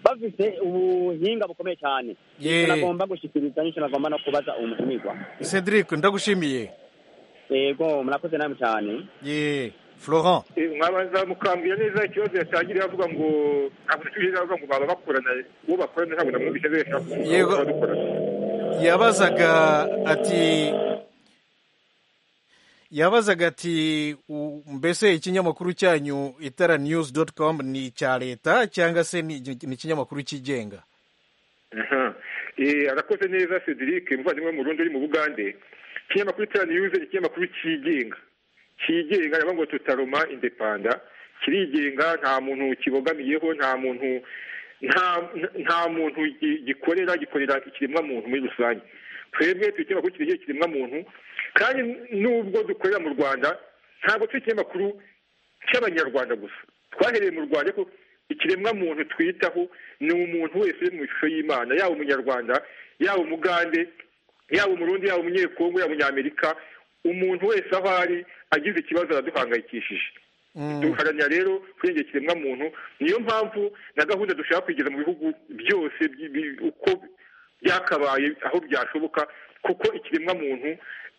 Speaker 5: bafite ubuhinga bukomeye cyane
Speaker 1: Yee.
Speaker 5: nagomba gushyikiriza n'icyo nagomba no kubaza uwo mutumirwa
Speaker 1: cedric ndagushimiye
Speaker 5: yego murakoze nawe cyane
Speaker 1: ye florent
Speaker 7: mwabanza mukambwira neza ikibazo yatangiriye avuga ngo ntabwo nacyo avuga ngo baba bakorana uwo bakorana ntabwo namwumvise neza
Speaker 1: Yego. yabazaga ati yabazaga ati u- mbese ikinyamakuru cyanyu itara news dot com ni icya leta cyangwa se ni ni ikinyamakuru cyigenga
Speaker 7: Aha. Eh, arakoze neza cedric umuvandimwe wo mu rundi uri mu bugande ikinyamakuru cya niyuze ni ikinyamakuru cyigenga cyigenga reba ngo tutaroma indepanda kirigenga nta muntu kibogamiyeho nta muntu nta nta muntu gi- gikorera gikorera ikiremwa muntu muri rusange twebwe turi ikinyamakuru kirengera ikiremwa muntu kandi nubwo dukorera mu rwanda ntabwo turi ikinyamakuru cy'abanyarwanda gusa twahereye mu rwanda ariko ikiremwa muntu twitaho ni umuntu wese uri mu ishusho y'imana yaba umunyarwanda yaba umugande yaba umurundi yaba umunyekongo yaba umunyamerika umuntu wese aho ari agize ikibazo araduhangayikishije duharanira rero kurengera ikiremwa muntu niyo mpamvu na gahunda dushaka kugeza mu bihugu byose bi- bi- uko byakabaye aho byashoboka kuko ikiremwa muntu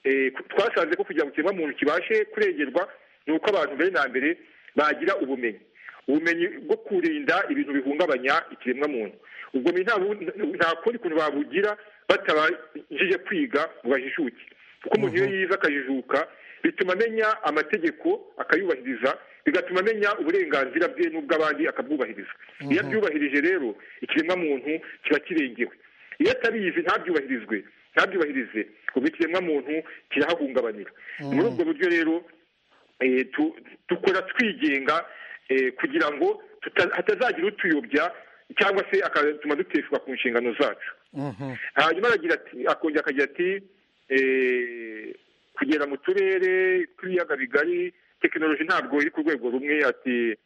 Speaker 7: eh, ku- twasanze ko kugira ngo ikiremwa muntu kibashe kurengerwa ni uko abantu mbere na mbere bagira ubumenyi ubumenyi bwo kurinda ibintu bihungabanya ikiremwa muntu ubwo bumenyi nta bu- nta kundi kuntu babugira batabashije kwiga ngo bajijuke kuko umuntu iyo yize akajijuka bituma amenya amategeko akayubahiriza bigatuma amenya uburenganzira bwe n'ubw'abandi akabwubahiriza iyo abyubahirije rero ikiremwa muntu kiba kirengewe iyo atabizi ntabyubahirizwe ntabyubahirize ubwo ikiremwa muntu kirahahungabanira muri ubwo buryo rero eh, tu- dukora twigenga eh, kugira ngo tuta- hatazagira utuyobya cyangwa se akatuma duteshwa ku nshingano zacu
Speaker 1: Mhm.
Speaker 7: hanyuma aragira ati akongera akagira ati eh, kugera mu turere tw'ibiyaga bigari tekinoloji ntabwo iri ku rwego rumwe ati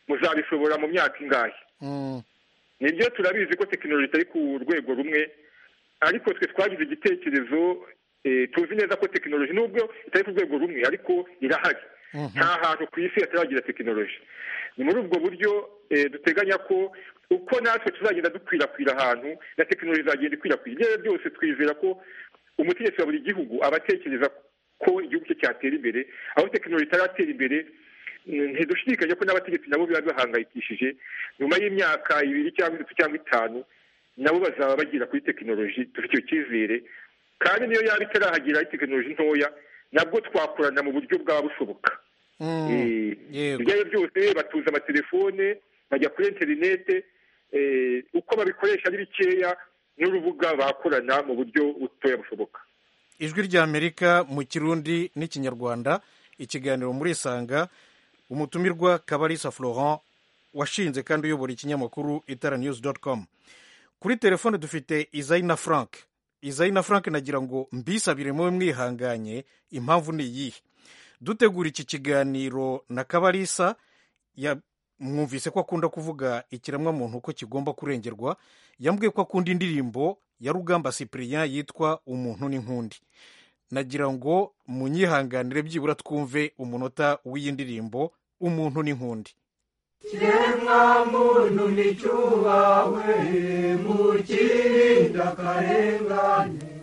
Speaker 7: muzabishobora mu myaka ingahe
Speaker 1: Mm.
Speaker 7: nibyo turabizi ko tekinoloji itari ku rwego rumwe ariko twe twagize igitekerezo eh, tuzi neza ko tekinoloji nubwo itari ku rwego rumwe ariko irahari nta hantu ku isi hataragira tekinoloji ni muri ubwo buryo eh, duteganya ko uko natwe tuzagenda dukwirakwira ahantu na tekinoloji izagenda ikwirakwira ibyo ari byo byose twizera ko umutegetsi wa buri gihugu aba atekereza ko igihugu cye cyatera imbere aho tekinoloji itaratera imbere mm, ntidushidikanya ko n'abategetsi nabo biba bibahangayikishije nyuma y'imyaka ibiri cyangwa itatu cyangwa itanu nabo bazaba bagira kuri tekinoloji dufite icyo cyizere kandi niyo yaba itarahagera ari tekinoloji ntoya nabwo twakorana mu buryo bwaba bushoboka
Speaker 1: Mm.
Speaker 7: Eh,
Speaker 1: Yego.
Speaker 7: ibyo ari byo byose batuza amatelefone bajya kuri interinete eh, uko babikoresha ari bikeya n'urubuga bakorana mu buryo butoya bushoboka
Speaker 1: ijwi ry'amerika mu kirundi n'ikinyarwanda ikiganiro muri isanga umutumirwa kabarisa florent washinze kandi uyobora ikinyamakuru itara news com kuri telefone dufite izayina frank izayina frank nagira ngo mbisabire mube mwihanganye impamvu ni iyihe dutegura iki kiganiro na kabarisa ya- mwumvise ko akunda kuvuga ikiremwamuntu ko kigomba kurengerwa yambwiye ko akunda indirimbo ya rugamba cyprien yitwa umuntu n'inkundi nagira ngo munyihanganire byibura twumve umunota w'iyi ndirimbo umuntu n'inkundi
Speaker 10: kiremwa muntu nticyubahwe mukirinda akarengane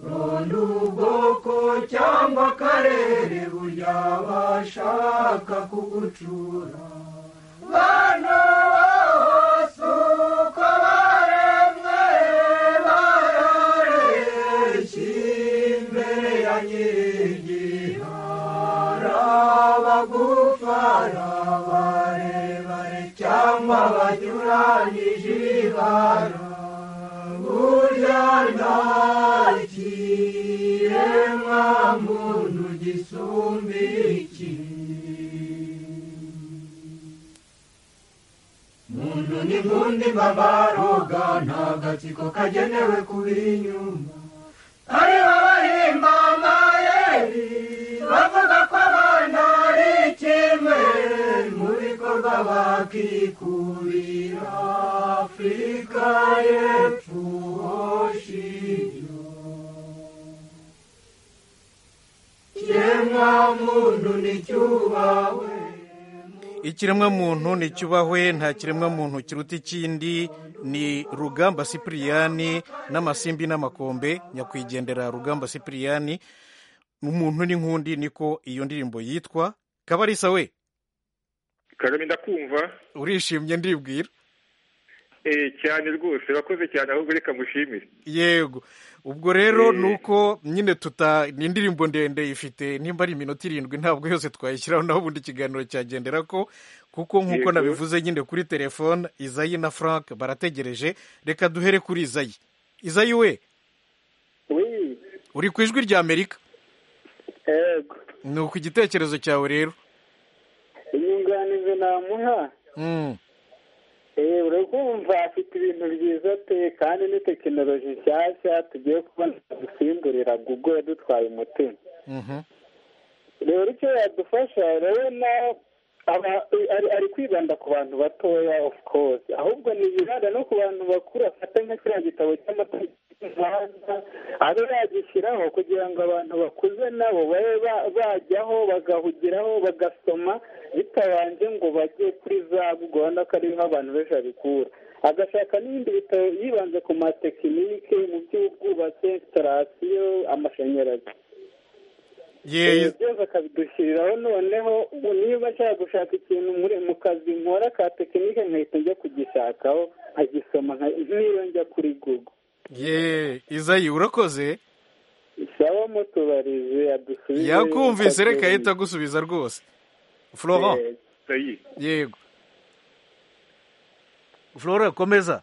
Speaker 10: ronda ubwoko cyangwa akarere burya bashaka kugucura bana bose uko baremwe barareshya imbere ya nyir'igihara bagufara barebare cyangwa banyuranyije ibara burya ntakiremwa muntu gisumba iki muntu n'inkundi mbabaroga nta gatsiko kagenewe kuba inyuma aribo bahimba amayeri bavuga ko abana ari ikimwe mu bikorwa bakikubira afurika y'epfo shingiro kiremwa muntu nticyubahwe
Speaker 1: ikiremwamuntu nticyubahwe nta kiremwamuntu kiruta ikindi ni rugamba sipiriyani n'amasimbi n'amakombe nyakwigendera rugamba sipiriyani umuntu n'inkundi niko iyo ndirimbo yitwa kabarisa we
Speaker 7: kagame ndakumva
Speaker 1: urishimye ndibwira
Speaker 7: eh cyane rwose urakoze cyane ahubwo reka mushimire
Speaker 1: yego ubwo rero ni uko nyine tuta ni indirimbo ndende ifite nimba ari iminota irindwi ntabwo yose twayishyiraho naho ubundi ikiganiro cyagendera ko kuko nk'uko
Speaker 7: Yego.
Speaker 1: nabivuze nyine kuri telefone izayi na frank barategereje reka duhere kuri izayi izayi we uri ku ijwi rya amerika
Speaker 11: yego
Speaker 1: ni uku igitekerezo cyawe rero
Speaker 11: inyunganizi namuha
Speaker 1: Mm.
Speaker 11: eh urakumva afite ibintu byiza pe kandi ni tekinoloji nshyashya tugiye kubona dusimburira google yadutwaye umutima
Speaker 1: Mhm.
Speaker 11: rero icyo yadufasha urabona aba- ari- ari kwibanda ku bantu batoya of course ahubwo ntiyibanda no ku bantu bakuru afata nka kiriya gitabo cy'amategeko y'umuhanda abe yagishyiraho kugira ngo abantu bakuze nabo babe ba- bajyaho bagahugiraho bagasoma bitabanje ngo bajye kuri za google urabona ko ariho abantu benshi babikura agashaka n'ibindi bitabo yibanze ku matekinike mu by'ubwubatsi instalasiyo amashanyarazi
Speaker 1: Ye-
Speaker 11: Ibi byose akabidushyiriraho noneho ubu niba nshaka gushaka ikintu muri mu kazi nkora ka tekinike nkahita njya kugishakaho nkagisoma nka- nk'iyo njya kuri google
Speaker 1: ye izayi urakoze
Speaker 11: saba mutubarize yadusubize
Speaker 1: yakumvise reka ahita agusubiza rwose florent yego flora komeza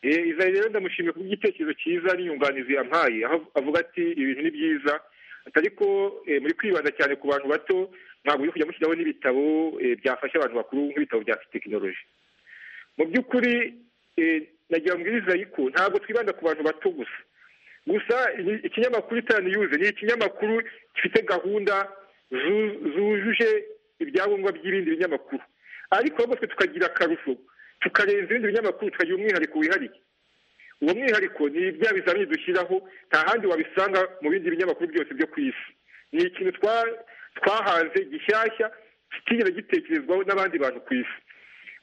Speaker 7: Eh, Israel rero ndamushimiye ku bw'igitekerezo cyiza n'inyunganizi yampaye aho avuga ati ibintu ni byiza ariko eh, muri kwibanda cyane ku bantu bato ntabwo uri kujya mushyiraho n'ibitabo eh, byafasha abantu bakuru nk'ibitabo bya tekinoloji mu by'ukuri eh, nagira ngo mbwirize ariko ntabwo twibanda ku bantu bato gusa gusa ni- ikinyamakuru itani yuze ni ikinyamakuru gifite gahunda zu- zujuje ibyangombwa by'ibindi binyamakuru ariko ahubwo twe tukagira akarusho tukarenza ibindi binyamakuru tukagira umwihariko wihariye uwo mwihariko ni bya bizamini dushyiraho nta handi wabisanga mu bindi binyamakuru byose byo ku isi ni ikintu twa- twahanze gishyashya kitigeze gitekerezwaho n'abandi bantu ku isi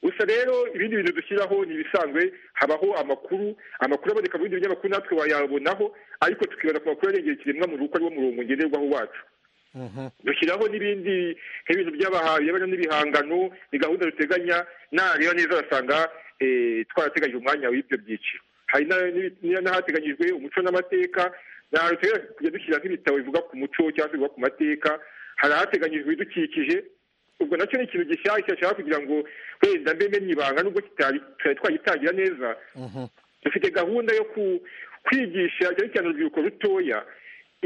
Speaker 7: gusa rero ibindi bintu dushyiraho ni ibisanzwe habaho amakuru amakuru aboneka mu bindi binyamakuru natwe wayabonaho ariko tukibona ku makuru arengera ikiremwa muntu kuko ariwo murongo ngenderwaho wacu dushyiraho n'ibindi nk'ibintu by'abaha birebana n'ibihangano ni gahunda duteganya nareba neza basanga twarateganyije umwanya w'ibyo byiciro hari na- n'ibi- n'i- n'ahateganyijwe umuco n'amateka n'ahantu dushobora kujya dushyira nk'ibitabo bivuga ku muco cyangwa se bivuga ku mateka hari ahateganyijwe ibidukikije ubwo nacyo ni ikintu gishyashya ashaka kugira ngo wenda mbe menye ibanga nubwo kitari tutari twagitangira neza dufite gahunda yo ku- kwigisha cyane cyane urubyiruko rutoya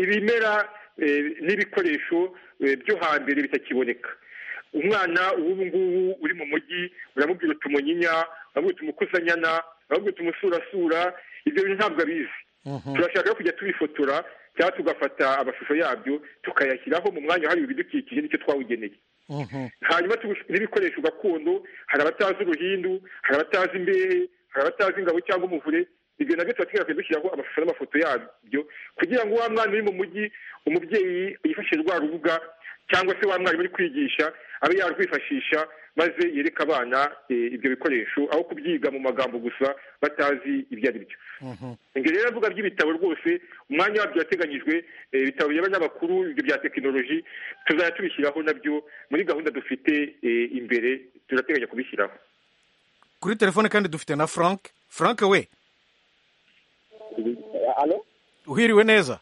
Speaker 7: ibimera eh, n'ibikoresho eh, byo hambere bitakiboneka umwana w'ubu ngubu uri mu mujyi uramubwira uti umunyinya uramubwira uti umukusanyana uramubwira uti umusurasura ibyo bintu ntabwo abizi turashaka kujya tubifotora cyangwa tugafata amashusho yabyo tukayashyiraho mu mwanya wahariwe ibidukikije nicyo twawugeneye hanyuma tugu- n'ibikoresho gakondo hari abatazi uruhindu hari abatazi imbehe hari abatazi ingabo cyangwa umuvure ibyo nabyo tuba twigakwiye dushyiraho amashusho n'amafoto yabyo kugira ngo wa mwana uri mu mujyi umubyeyi yifashishe rwa rubuga cyangwa se wa mwarimu uri kwigisha abe yarwifashisha maze yereka abana ibyo bikoresho aho kubyiga mu magambo gusa batazi ibyo ari byo ingero rero avuga by'ibitabo rwose umwanya wabyo wateganyijwe ibitabo by'abanyamakuru ibyo bya tekinoloji tuzajya tubishyiraho nabyo muri gahunda dufite imbere turateganya kubishyiraho
Speaker 1: kuri telefone kandi dufite na frank frank we uhiriwe neza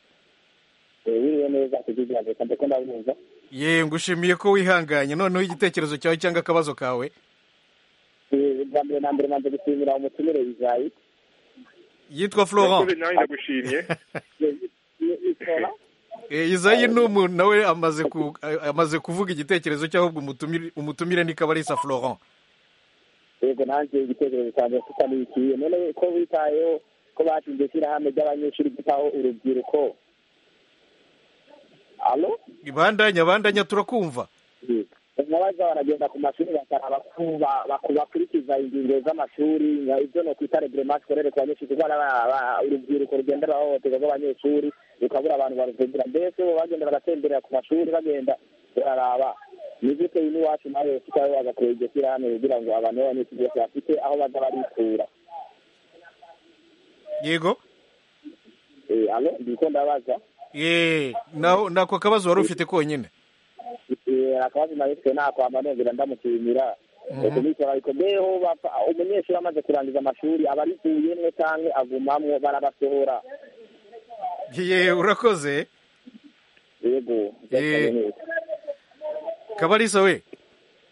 Speaker 12: uhiriwe neza kugira ngo ko ndabunza
Speaker 1: ye ngushimiye ko wihanganye noneho igitekerezo cyawe cyangwa akabazo kawe
Speaker 12: bwa mbere na mbere nanze gushimira umutumire bizayi
Speaker 1: yitwa florent izayi ni umuntu nawe amaze kuvuga igitekerezo cy'ahubwo umutumire nikaba ari isa florent
Speaker 12: yego nanjye igitekerezo cyanjye kitanikiye none ko witayeho ko batsinze ishyirahamwe ry'abanyeshuri ryitaho urubyiruko alo
Speaker 1: ibandanya bandanya turakumva
Speaker 12: nkabaza baragenda ku mashuri bakaraba bakurikiza ingingo z'amashuri ibyo ni ukwita reburema sikorere ku banyeshuri kuko urubyiruko rugendera ahohoterwa rw'abanyeshuri rukabura abantu baruvugira mbese bo bagenda bagatemberera ku mashuri bagenda bararaba nigute n'iwacu nawe ufitaho bagakora iryo shyirahamwe kugira ngo abantu b'abanyeshuri bose bafite aho baza barikura
Speaker 1: yego
Speaker 12: alo ndiko ndabaza
Speaker 1: yeee nako kabazo wari ufite konyine
Speaker 12: akabazo nari ufite ntako amanongera ndamushimira kumikora ariko mbeho bapfa umunyeshuri amaze kurangiza amashuri aba arivuyemwo canke agumamwo barabasohora
Speaker 1: ye urakoze
Speaker 12: yego
Speaker 1: kabarisa we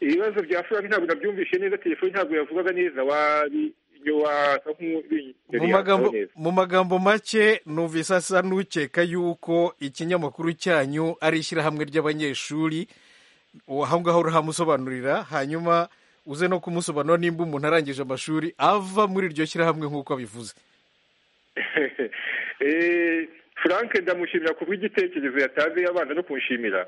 Speaker 7: ibibazo bya frank ntabwo nabyumvishe neza telefoni ntabwo yavugaga neza wari
Speaker 1: mu magambo make numvise asa n'ukeka yuko ikinyamakuru cyanyu ari ishyirahamwe ry'abanyeshuri aho ngaho urahamusobanurira hanyuma uze no kumusobanura nimba umuntu arangije amashuri ava muri iryo shyirahamwe nk'uko abivuze
Speaker 7: frank ndamushimira ku bw'igitekerezo yatanze abanza no kunshimira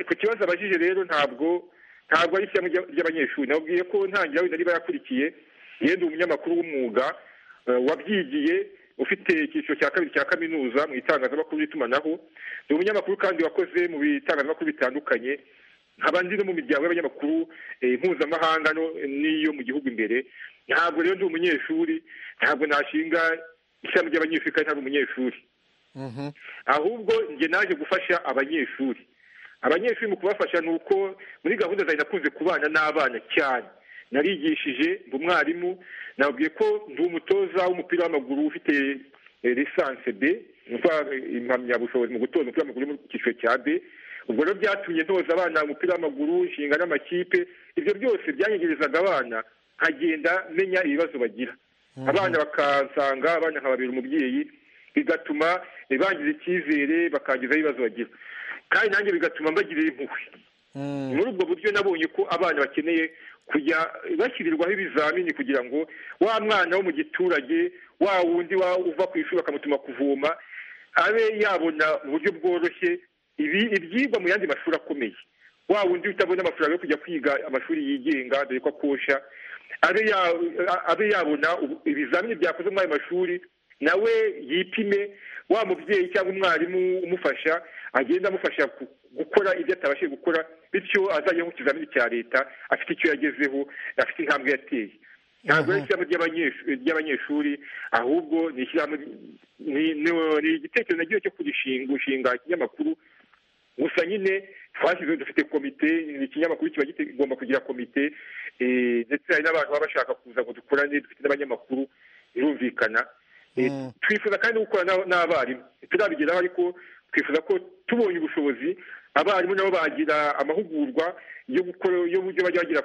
Speaker 7: ku kibazo abajije rero ntabwo ntabwo ari ishyirahamwe ry'abanyeshuri nababwiye ko ntangira wenda niba yakurikiye yenda umunyamakuru w'umwuga wabyigiye ufite icyiciro cya kabiri cya kaminuza mu itangazamakuru n'itumanaho ni umunyamakuru kandi wakoze mu bitangazamakuru bitandukanye nkaba ndi no mu miryango y'abanyamakuru mpuzamahanga n'iyo mu gihugu imbere ntabwo rero ndi umunyeshuri ntabwo nashinga ishami ry'abanyeshuri kandi ntabwo umunyeshuri ahubwo njye naje gufasha abanyeshuri abanyeshuri mu kubafasha ni uko muri gahunda zawe nakunze kubana n'abana cyane narigishije ndi umwarimu nabwiye ko ndi umutoza w'umupira w'amaguru ufite lisanse b impamyabushobozi mu gutoza umupira w'amaguru mu cyiciro cya b ubwo rero byatumye ntoza abana umupira w'amaguru inshinga n'amakipe ibyo byose byanyegerezaga abana nkagenda menya ibibazo bagira abana bakansanga abana nkababera umubyeyi bigatuma bangiza icyizere bakangizaho ibibazo bagira kandi nanjye bigatuma mbagirira impuhwe muri ubwo buryo nabonye ko abana bakeneye kujya bashyirirwaho ibizamini kugira ngo wa mwana wo mu giturage wa wundi uva ku ishuri bakamutuma kuvoma abe yabona uburyo bworoshye ibi ibyigwa mu yandi mashuri akomeye wa wundi utabona amafaranga yo kujya kwiga amashuri yigenga dore ko akosha abe yabona ibizamini byakoze muri ayo mashuri nawe yipime wa mubyeyi cyangwa umwarimu umufasha agenda amufasha gukora ibyo atabashije gukora bityo azajya mu kizamini cya leta afite icyo yagezeho afite intambwe yateye ntabwo ari ishyirahamwe ry'abanyeshuri ahubwo ni ishyirahamwe ni igitekerezo nagiye cyo gushinga ikinyamakuru gusa nyine twashyizeho dufite komite ikinyamakuru kiba kigomba kugira komite ndetse hari n'abantu baba bashaka kuza ngo dukorane dufite n'abanyamakuru birumvikana twifuza kandi no gukorana n'abarimu turabigeraho ariko twifuza ko tubonye ubushobozi abarimu nabo bagira amahugurwa yo gukora y'uburyo bajya bagera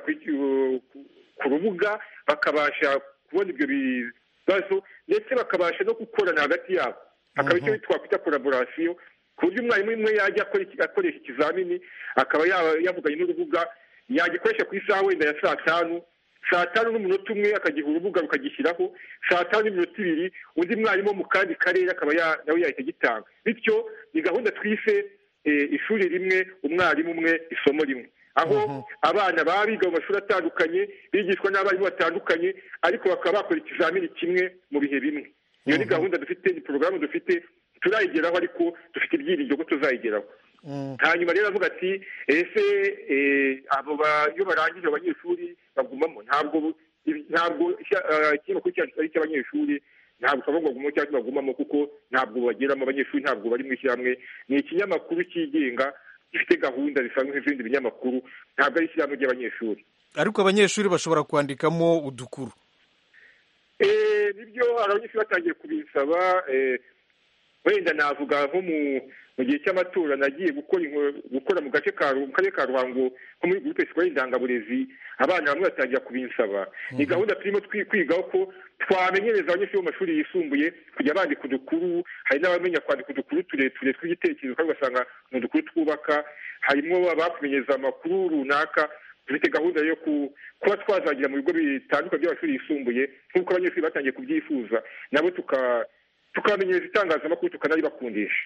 Speaker 7: ku rubuga bakabasha kubona ibyo bibazo ndetse bakabasha no gukorana hagati yabo hakaba icyo twakwita koraborasiyo ku buryo umwarimu umwe yajya akoresha ikizamini akaba yavuganye n'urubuga yagikoresha ku isaha wenda ya saa tanu saa tanu n'umunota umwe akagiha urubuga rukagishyiraho saa tanu n'iminota ibiri undi mwarimu wo mu kandi karere akaba nawe yahita agitanga bityo ni gahunda twise ishuri rimwe umwarimu umwe isomo rimwe aho abana baba biga mu mashuri atandukanye bigishwa n'abarimu batandukanye ariko bakaba bakora ikizamini kimwe mu bihe bimwe iyo ni gahunda dufite ni porogaramu dufite turayigeraho ariko dufite ibyiringiro ko tuzayigeraho hanyuma rero avuga ati ese abo iyo barangije abanyeshuri bagumamo ntabwo ntabwo ikinyamakuru cyacu ari icy'abanyeshuri ntabwo twavuga ngo cyangwa se bagumamo kuko ntabwo bageramo abanyeshuri ntabwo bari mu ishyirahamwe ni ikinyamakuru cyigenga gifite gahunda zisanzwe nk'izindi binyamakuru ntabwo ari ishyirahamwe ry'abanyeshuri
Speaker 1: ariko abanyeshuri bashobora kwandikamo udukuru
Speaker 7: nibyo abanyeshuri batangiye kubisaba wenda navuga nko mu gihe cy'amatora nagiye gukora mu gace ka karere ka ruhango nko muri gurupe sikora indangaburezi abana bamwe batangira kubinsaba ni gahunda turimo kwigaho ko twamenyereza abanyeshuri bo mu mashuri yisumbuye kujya bandika udukuru hari n'abamenya kwandika udukuru tureture tw'igitekerezo kandi ugasanga ni udukuru twubaka harimo abakumenyereza amakuru runaka dufite gahunda yo kuba twazagira mu bigo bitandukanye by'amashuri yisumbuye nk'uko abanyeshuri batangiye kubyifuza nabo tukamenyereza itangazamakuru tukanaribakundisha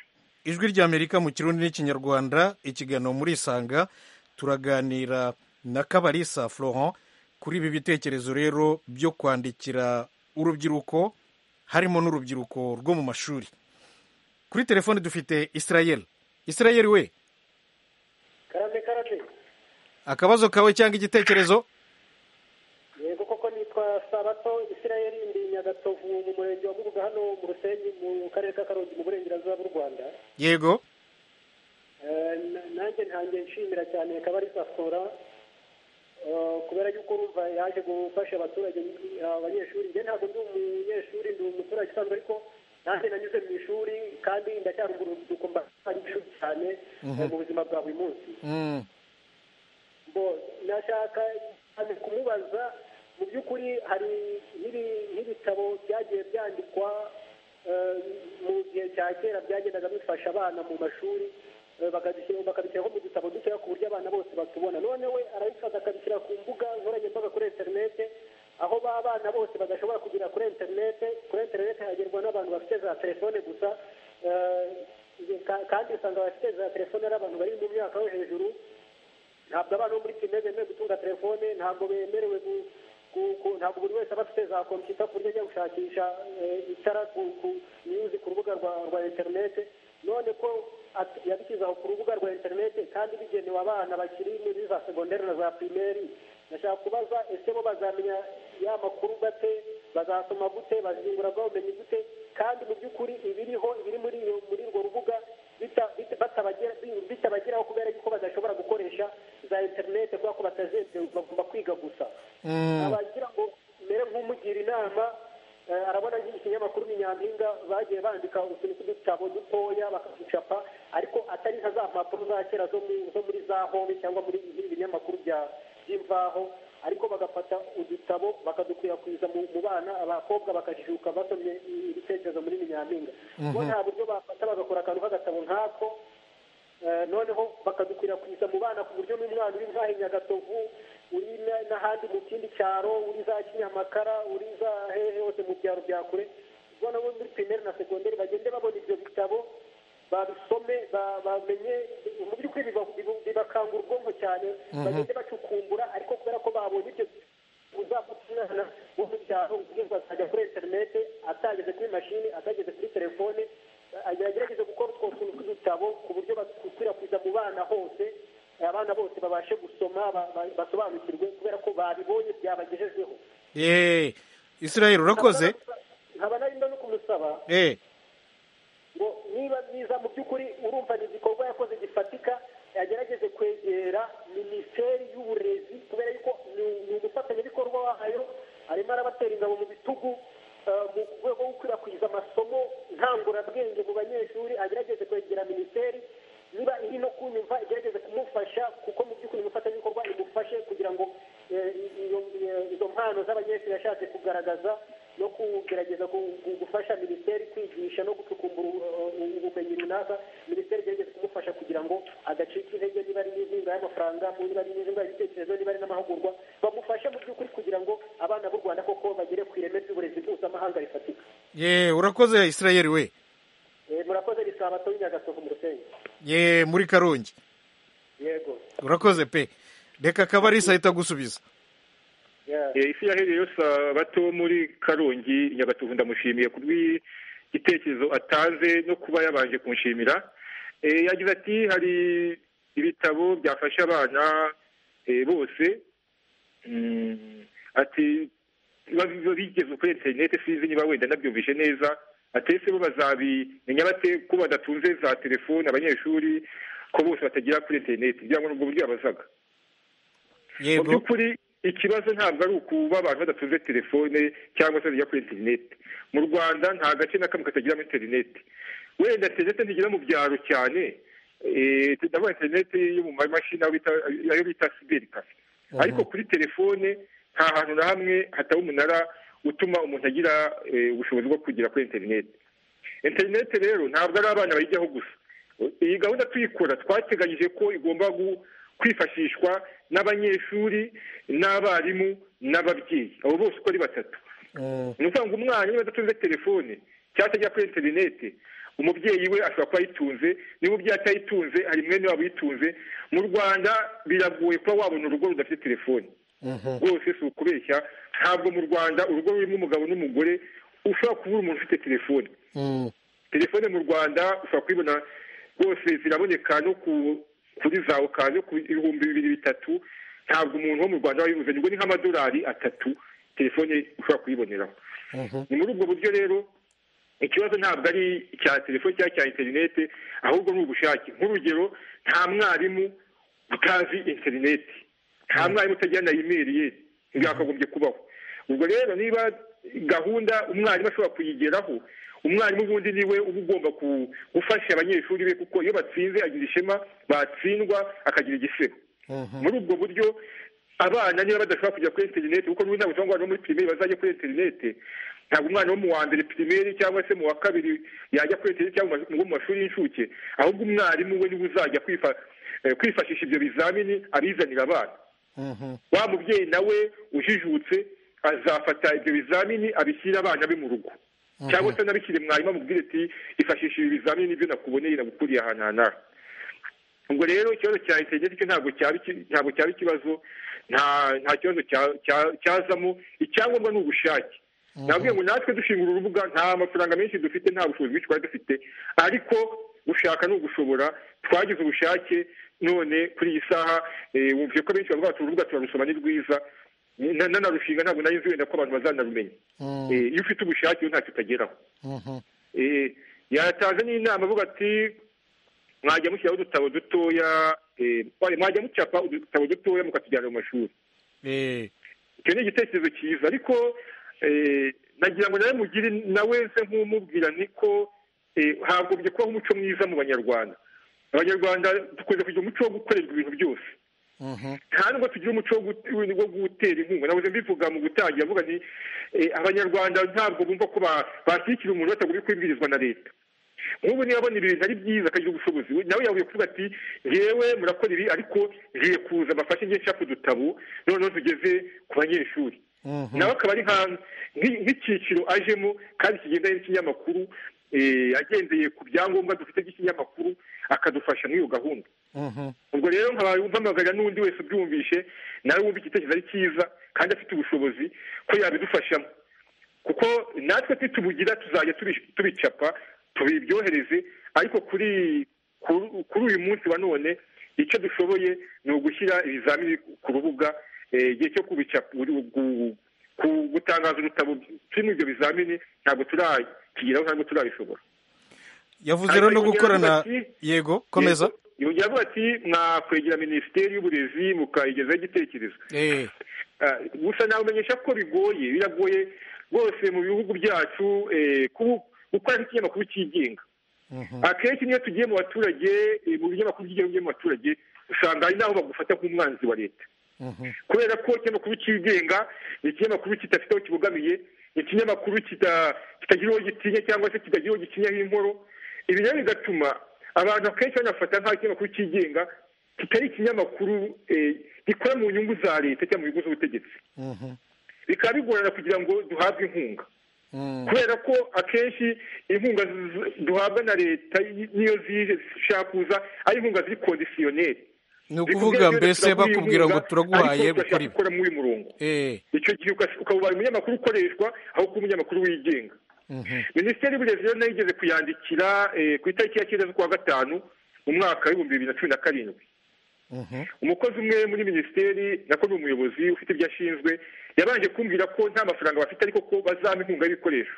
Speaker 1: ijwi ry'amerika mu kirundi n'ikinyarwanda ikiganiro muri isanga turaganira na kabarisa florent kuri ibi bitekerezo rero byo kwandikira urubyiruko harimo n'urubyiruko rwo mu mashuri kuri telefone dufite israel israel we
Speaker 13: karate karate
Speaker 1: akabazo kawe cyangwa igitekerezo
Speaker 13: yego koko nitwa sabato israel ndi nyagatovu mu murenge wa mubuga hano mu rusenyi mu karere ka karongi mu burengerazuba bw'u rwanda
Speaker 1: yego
Speaker 13: nanjye ntangiye nshimira cyane kabarisa fora kubera yuko urumva yaje gufasha abaturage abanyeshuri njye ntabwo ndi umunyeshuri ndi umuturage usanzwe ariko nanjye nanyuze mu ishuri kandi ndacyari urubyiruko mbasanga ishuri cyane mu buzima bwa buri munsi nashaka kumubaza mu by'ukuri hari n'ibitabo byagiye byandikwa mu gihe cya kera byagendaga bifasha abana mu mashuri bakabishyiraho mu dutabo dutoya ku buryo abana bose batubona noneho arabifata akabishyira ku mbuga nkoranyambaga kuri interinete aho ba bana bose badashobora kugera kuri interinete kuri interinete hagerwa n'abantu bafite za telefone gusa kandi usanga abafite za telefone ari abantu bari mu myaka yo hejuru ntabwo abana bo muri kimwe bemerewe gutunga telefone ntabwo bemerewe ntabwo buri wese aba afite za kompiyuta ku buryo ajya gushakisha itara ku nyuzi ku rubuga rwa interinete none ko yabishyize aho ku rubuga rwa interinete kandi bigenewe abana bakiri muri za segonderi na za pirimeri ndashaka kubaza ese bo bazamenya ya makuru gate bazasoma gute baziyungura bwa bumenyi gute kandi mu by'ukuri ibiriho ibiri muri urwo rubuga bitabageraho kubera yuko badashobora gukoresha za interinete kubera ko batazemewe bagomba kwiga gusa abagira ngo mbere nk'umugira inama arabona ikinyamakuru ni nyampinga bagiye bandika utuntu tw'udutabo dutoya bakaducapa ariko atari nka za mpapuro za kera zo muri za home cyangwa muri ibi binyamakuru by'imvaho ariko bagafata udutabo bakadukwirakwiza mu bana abakobwa bakajijuka basomye ibitekerezo muri nyampinga bo nta buryo bafata bagakora akantu k'agatabo nk'ako noneho bakadukwirakwiza mu bana ku buryo n'umwana uri nk'aho nyagatovu uri n'ahandi mu kindi cyaro uri za kinyamakara uri za hehe hose mu byaro bya kure ubwo nabo muri pirimeri na segonderi bagende babona ibyo bitabo babisome bamenye mu by'ukuri bibakangura ubwonko cyane bagende bacukumbura ariko kubera ko babonye ibyo uzafata umwana wo mu cyaro ubwirwa akajya kuri interinete atageze kuri mashini atageze kuri telefone agerageze gukora utwo tuntu tw'udutabo ku buryo bakwirakwiza mu bana hose abana bose babashe gusoma basobanukirwe kubera ko babibonye byabagejejweho
Speaker 1: eee israel urakoze
Speaker 13: nkaba narinda no kumusaba
Speaker 1: eee
Speaker 13: ngo niba byiza mu by'ukuri urumva ni igikorwa yakoze gifatika yagerageze kwegera minisiteri y'uburezi kubera yuko ni umufatanyabikorwa wayo arimo arabatera ingabo mu bitugu mu rwego rwo gukwirakwiza amasomo nkanguramabwenge mu banyeshuri agerageze kwegera minisiteri niba iri no kunyumva igerageze kumufasha kuko mu by'ukuri umufatanyabikorwa imufashe kugira ngo izo mpano z'abanyeshuri yashatse kugaragaza no kugerageza gufasha minisiteri kwigisha no gucukumbura ubumenyi runaka minisiteri igerageza kumufasha kugira ngo adacika intege niba ari n'inkunga y'amafaranga niba ari n'inkunga y'ibitekerezo niba ari n'amahugurwa bamufashe mu by'ukuri kugira ngo abana b'u rwanda koko bagere ku ireme ry'uburezi mpuzamahanga rifatika
Speaker 1: ye urakoze israel we
Speaker 13: murakoze bisabato y'inyagasovu mu rusenyi
Speaker 1: ye muri karongi
Speaker 13: yego
Speaker 1: urakoze pe reka akabarisa ahita gusubiza
Speaker 7: isi yahereye yose abato bo muri karongi nyagatovu ndamushimiye ku bw'igitekerezo atanze no kuba yabanje kumushimira yagize ati hari ibitabo byafasha abana bose ati biba bigeze kuri interineti sinzi niba wenda nabyumvise neza atese bo bazabimenya bate ko badatunze za telefone abanyeshuri ko bose batagira kuri interineti kugira ngo nubwo buryo yabazaga mu by'ukuri ikibazo ntabwo ari ukuba abantu badatunze telefone cyangwa se bajya kuri interineti mu rwanda nta gace na kamwe katagira interineti wenda interineti ntigera mu byaro cyane ndabona interineti yo mu mamashini ayo bita siberi kafe ariko kuri telefone nta hantu na hamwe hataba umunara utuma umuntu agira ubushobozi bwo kugera kuri interineti interineti rero ntabwo ari abana bayijyaho gusa iyi gahunda tuyikora twateganyije ko igomba kwifashishwa n'abanyeshuri n'abarimu n'ababyeyi abo bose uko ari batatu ni ukuvuga ngo umwana niba adatunze telefone cyangwa atajya kuri interineti umubyeyi we ashobora kuba ayitunze niba umubyeyi atayitunze hari mwene wabo uyitunze mu rwanda biragoye kuba wabona urugo rudafite telefoni rwose si ukubeshya ntabwo mu rwanda urugo rurimo umugabo n'umugore ushobora kubura umuntu ufite telefone telefone mu rwanda ushobora kuyibona rwose ziraboneka no kuri za okani no ku bihumbi bibiri bitatu ntabwo umuntu wo mu rwanda aba yibuze ngo ni nk'amadolari atatu telefone ushobora kuyiboneraho ni muri ubwo buryo rero ikibazo ntabwo ari icya telefone cyangwa cya interineti ahubwo ni ubushake nk'urugero nta mwarimu utazi interineti nta mwarimu utagira na imeri ye ntibwakagombye kubaho ubwo rero niba gahunda umwarimu ashobora kuyigeraho umwarimu ubundi niwe uba ugomba gufasha abanyeshuri be kuko iyo batsinze agira ishema batsindwa akagira igisebo muri ubwo buryo abana niba badashobora kujya kuri interineti kuko n'ubu ntabwo cyangwa muri pirimeri bazajya kuri interineti ntabwo umwana wo mu wa mbere pirimeri cyangwa se mu wa kabiri yajya kuri interineti cyangwa ngo mu mashuri y'incuke ahubwo umwarimu we niwe uzajya kwifashisha ibyo bizamini abizanira abana wa mubyeyi nawe ujijutse azafata ibyo bizamini abishyira abana be mu rugo cyangwa se anabishyire mwarimu amubwire ati ifashisha ibi bizamini ibyo nakuboneye nagukuriye ahantu hanaha ubwo rero ikibazo cya interineti cyo ntabwo cyaba ikibazo nta kibazo cyazamo icyangombwa ni ubushake nabwiye ngo natwe dushingura urubuga nta mafaranga menshi dufite nta bushobozi bwinshi twari dufite ariko gushaka ni ugushobora twagize ubushake none kuri iyi saha wumvise ko abenshi bavuga bati urubuga turarusoma ni rwiza nanarushinga ntabwo nari nzi wenda ko abantu bazanarumenya iyo ufite ubushake yo ntacyo utageraho yatanze n'inama avuga ati mwajya mushyiraho udutabo dutoya mwajya mucapa udutabo dutoya mukatujyana mu mashuri icyo ni igitekerezo cyiza ariko nagira ngo nawe mugire nawe se nk'umubwira ni ko hagombye kubaho umuco mwiza mu banyarwanda abanyarwanda dukunze kugira umuco wo gukorerwa ibintu byose nta nubwo tugira umuco wo gutera inkunga nabuze mbivuga mu gutangira avuga ni abanyarwanda ntabwo bumva ko bashyigikira umuntu batagombye kubibwirizwa na leta nk'ubu niba abona ibintu ari byiza akagira ubushobozi nawe yahuye kuvuga ati ngewe murakora ibi ariko ngiye kuza mbafashe ngiye nshaka udutabo noneho tugeze ku banyeshuri nawe akaba ari nk'icyiciro ajemo kandi kigendanye n'ikinyamakuru agendeye ku byangombwa dufite by'ikinyamakuru akadufasha muri iyo gahunda ubwo rero mpamagarira n'undi wese ubyumvishe nawe wumva igitekerezo ari cyiza kandi afite ubushobozi ko yabidufashamo kuko natwe ntitubugira tuzajya tubicapa tubibyohereze ariko kuri kuri uyu munsi wa none icyo dushoboye ni ugushyira ibizamini ku rubuga igihe cyo gutangaza udutabo turimo ibyo bizamini ntabwo turakigeraho ntabwo turabishobora
Speaker 1: yavuze rero no gukorana yego komeza
Speaker 7: yongera avuga ati mwakwegera minisiteri y'uburezi mukayigezaho igitekerezo gusa nabamenyesha ko bigoye biragoye rwose mu bihugu byacu gukora nk'ikinyamakuru cyigenga akenshi niyo tugiye mu baturage mu binyamakuru by'igihugu byo mu baturage usanga hari n'aho bagufata nk'umwanzi wa leta kubera ko ikinyamakuru cyigenga ni ikinyamakuru kidafite aho kibogamiye ni ikinyamakuru kitagira uwo gitinya cyangwa se kitagira uwo gikinyaho inkoro ibi rero bigatuma abantu akenshi banafata nk'aho ikinyamakuru cyigenga kitari ikinyamakuru gikora mu nyungu za leta cyangwa mu nyungu z'ubutegetsi bikaba bigorana kugira ngo duhabwe inkunga kubera ko akenshi inkunga duhabwa na leta niyo zije zishaka kuza ari inkunga ziri kondisiyoneri
Speaker 1: ni ukuvuga mbese bakubwira ngo turaguhaye gukora ibi
Speaker 7: gukora muri uyu murongo icyo gihe ukas- ukaba ubaye umunyamakuru ukoreshwa aho kuba umunyamakuru wigenga minisiteri y'uburezi rero nayo igeze kuyandikira eh, ku itariki ya cyenda z'ukwa gatanu mu mwaka w'ibihumbi bibiri na cumi na karindwi umukozi umwe muri minisiteri nako ni umuyobozi ufite ibyo ashinzwe yabanje kumbwira ko nta mafaranga bafite ariko ko bazampa inkunga y'ibikoresho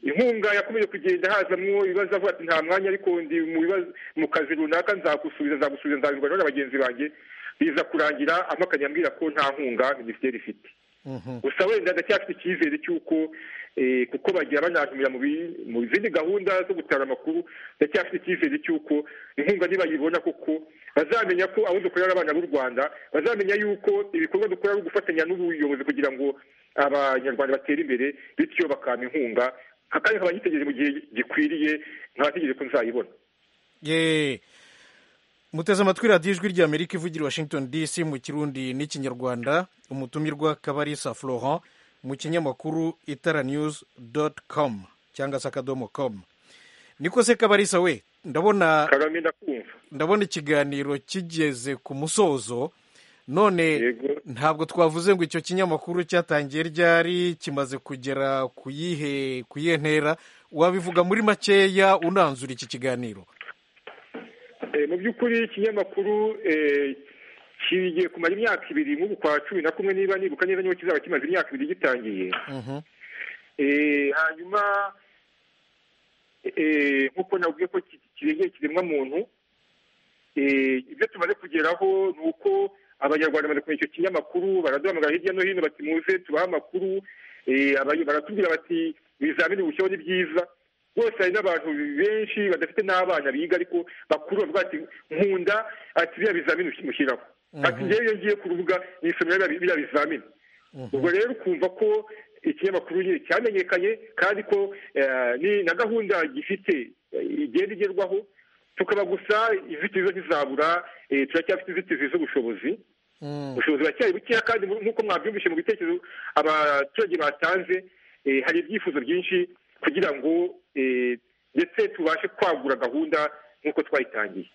Speaker 7: inkunga yakomeje kugenda hazamwo ibibazo avuga ati nta mwanya ariko ndi mu bibazo mu kazi runaka nzagusubiza nzagusubiza nzabirwanya na bagenzi banjye biza kurangira ampakanya ambwira ko nta nkunga minisiteri ifite gusa wenda ndacyafite icyizere cy'uko eh, kuko bagira banantumira mu bi- mu zindi gahunda zo gutara amakuru ndacyafite icyizere cy'uko inkunga nibayibona kuko bazamenya ko abo dukorera ari abana b'u rwanda bazamenya yuko ibikorwa dukora ari ugufatanya n'ubuyobozi kugira ngo abanyarwanda batere imbere bityo bakampa inkunga kandi nkaba nyitegereje mu gihe gikwiriye nkaba ntegereje ko nzayibona
Speaker 1: Ye. muteze amatwi radiyo ijwi rya amerika ivugira i washington dc mu kirundi n'ikinyarwanda umutumirwa kabarisa florent mu kinyamakuru itara news dot com cyangwa se akadomo com niko se kabarisa we ndabona ndabona ikiganiro kigeze ku musozo none ntabwo twavuze ngo icyo kinyamakuru cyatangiye ryari kimaze kugera ku yihe ku yihe ntera wabivuga muri makeya unanzura iki kiganiro
Speaker 7: Eh, mu by'ukuri ikinyamakuru eh, kigiye kumara imyaka ibiri nk'ubu kwa cumi na kumwe niba nibuka neza niba kizaba kimaze imyaka ibiri gitangiye Eh, hanyuma eh, nk'uko navuze ko ki- kirengeye kiremwa muntu Eh, ibyo tumaze kugeraho ni uko abanyarwanda bamaze kumenya icyo kinyamakuru baraduhamagara hirya no hino bati muze tubahe amakuru Eh, abay- baratubwira bati ibizamini bushyiraho ni byiza rwose hari n'abantu benshi badafite n'abana biga ariko bakuru bavuga ati nkunda ati biriya bizamini mushyiraho ati njyewe iyo ngiye ku rubuga nisomera biriya- biriya bizamini ubwo rero ukumva ko ikinyamakuru nyine cyamenyekanye kandi ko eh, ni na gahunda gifite eh, igenda igerwaho tukaba gusa inzitizi zo ntizabura eh, turacyafite inzitizi z'ubushobozi ubushobozi buracyari bukeya kandi mu- nk'uko mwabyumvise mu bitekerezo abaturage batanze eh, hari ibyifuzo byinshi kugira ngo eh, ndetse tubashe kwagura gahunda nk'uko twayitangiye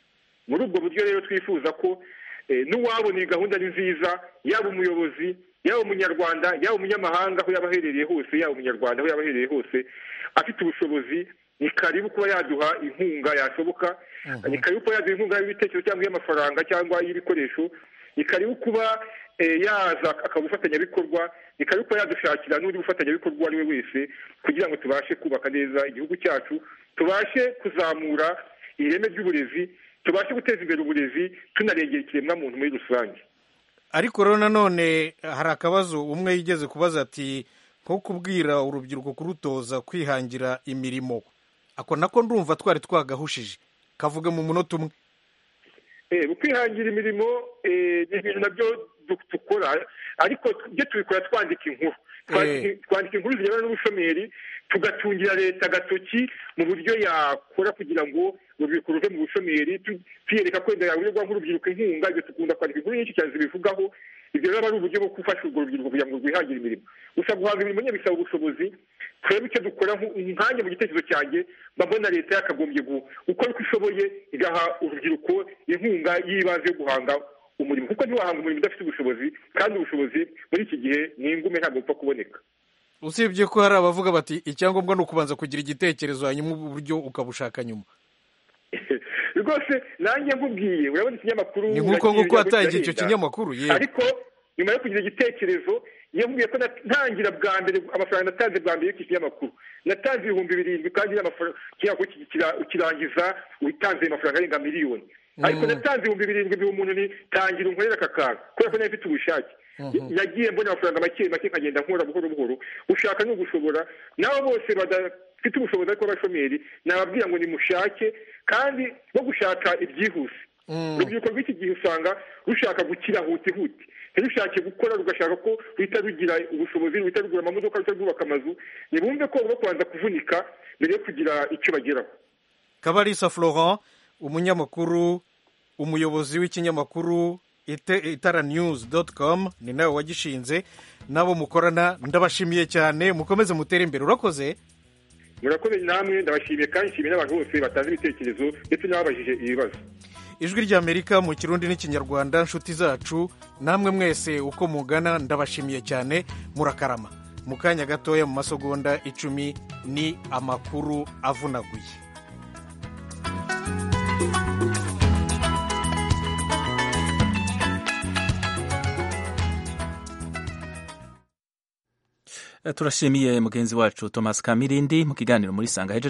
Speaker 7: muri ubwo buryo rero twifuza ko eh, n'uwabona iyi gahunda ni nziza yaba umuyobozi yaba umunyarwanda yaba umunyamahanga aho yaba aherereye hose yaba umunyarwanda aho yaba aherereye hose afite ubushobozi ni karibu kuba yaduha inkunga yashoboka ni karibu kuba yaduha inkunga y'ibitekerezo cyangwa iy'amafaranga cyangwa iy'ibikoresho ni karibu kuba eh, yaza akaba umufatanyabikorwa ni karibu kuba yadushakira n'undi mufatanyabikorwa uwo ari we wese kugira ngo tubashe kubaka neza igihugu cyacu tubashe kuzamura ireme ry'uburezi tubashe guteza imbere uburezi tunarengera ikiremwamuntu muri rusange
Speaker 1: ariko rero nanone hari akabazo umwe yigeze kubaza ati nko kubwira urubyiruko kurutoza kwihangira imirimo ako nako ndumva twari twagahushije kavuge mu munota umwe
Speaker 7: Eh, mu kwihangira imirimo eh, ni ibintu nabyo du- dukora ariko ibyo tubikora twandika inkuru Twandika- twandika inkuru zirebana n'ubushomeri tugatungira leta agatoki mu buryo yakora kugira ngo urubyiruko ruve mu bushomeri tu- tuyereka ko wenda yaburirwa nk'urubyiruko inkunga ibyo dukunda kwandika inkuru nyinshi cyane zibivugaho ibyo rero aba ari uburyo bwo gufasha urwo rubyiruko kugira ngo rwihangire imirimo gusa guhanga imirimo nyine bisaba ubushobozi turebe icyo dukora nku- nkanjye mu gitekerezo cyanjye mba mbona leta yakagombye gu- gukora uko ishoboye igaha urubyiruko inkunga y'ibanze yo guhanga umurimo kuko ntiwahanga umurimo udafite ubushobozi kandi ubushobozi muri iki gihe ni ingume ntabwo bupfa kuboneka
Speaker 1: usibye ko hari abavuga bati icyangombwa ni ukubanza kugira igitekerezo hanyuma uburyo ukabushaka nyuma
Speaker 7: rwose nanjye nkubwiye urabona ikinyamakuru
Speaker 1: Ni nk'uko
Speaker 7: urakiriye
Speaker 1: nguko wataye
Speaker 7: kiragenda.
Speaker 1: icyo kinyamakuru, yewe.
Speaker 7: ariko nyuma yo kugira igitekerezo yambwiye ko nat- ntangira bwa mbere amafaranga natanze bwa mbere y'iki kinyamakuru natanze ibihumbi birindwi kandi n'amafaranga ikinyamakuru ki- kira- ukirangiza witanze amafaranga arenga miliyoni ariko natanze ibihumbi birindwi biha umuntu ni tangira unkorera aka kantu kubera ko nayo mfite ubushake nagiye mbona amafaranga make make nkagenda nkora buhoro buhoro ushaka ni ugushobora n'abo bose badafite ubushobozi ariko abashomeri nababwira ngo nimushake kandi no gushaka ibyihuse urubyiruko rw'iki gihe usanga rushaka gukira hutihuti ntirushake gukora rugashaka ko ruhita rugira ubushobozi ruhita rugura amamodoka ruhita rwubaka amazu ntibumve ko bagomba kubanza kuvunika mbere yo kugira icyo bageraho
Speaker 1: kabarisa florent umunyamakuru umuyobozi w'ikinyamakuru ite- itara news com ni nawe wagishinze n'abo mukorana ndabashimiye cyane mukomeze mutere imbere urakoze
Speaker 7: murakoze namwe ndabashimiye kandi nshimiye n'abantu bose batanze ibitekerezo ndetse n'ababajije ibibazo
Speaker 1: ijwi ry'amerika mu kirundi n'ikinyarwanda nshuti zacu namwe mwese uko mugana ndabashimiye cyane murakarama mu kanya gatoya mu masegonda icumi ni amakuru avunaguye
Speaker 5: turashimiye mugenzi wacu thomas kamirindi mu kiganiro muri sanga hejeje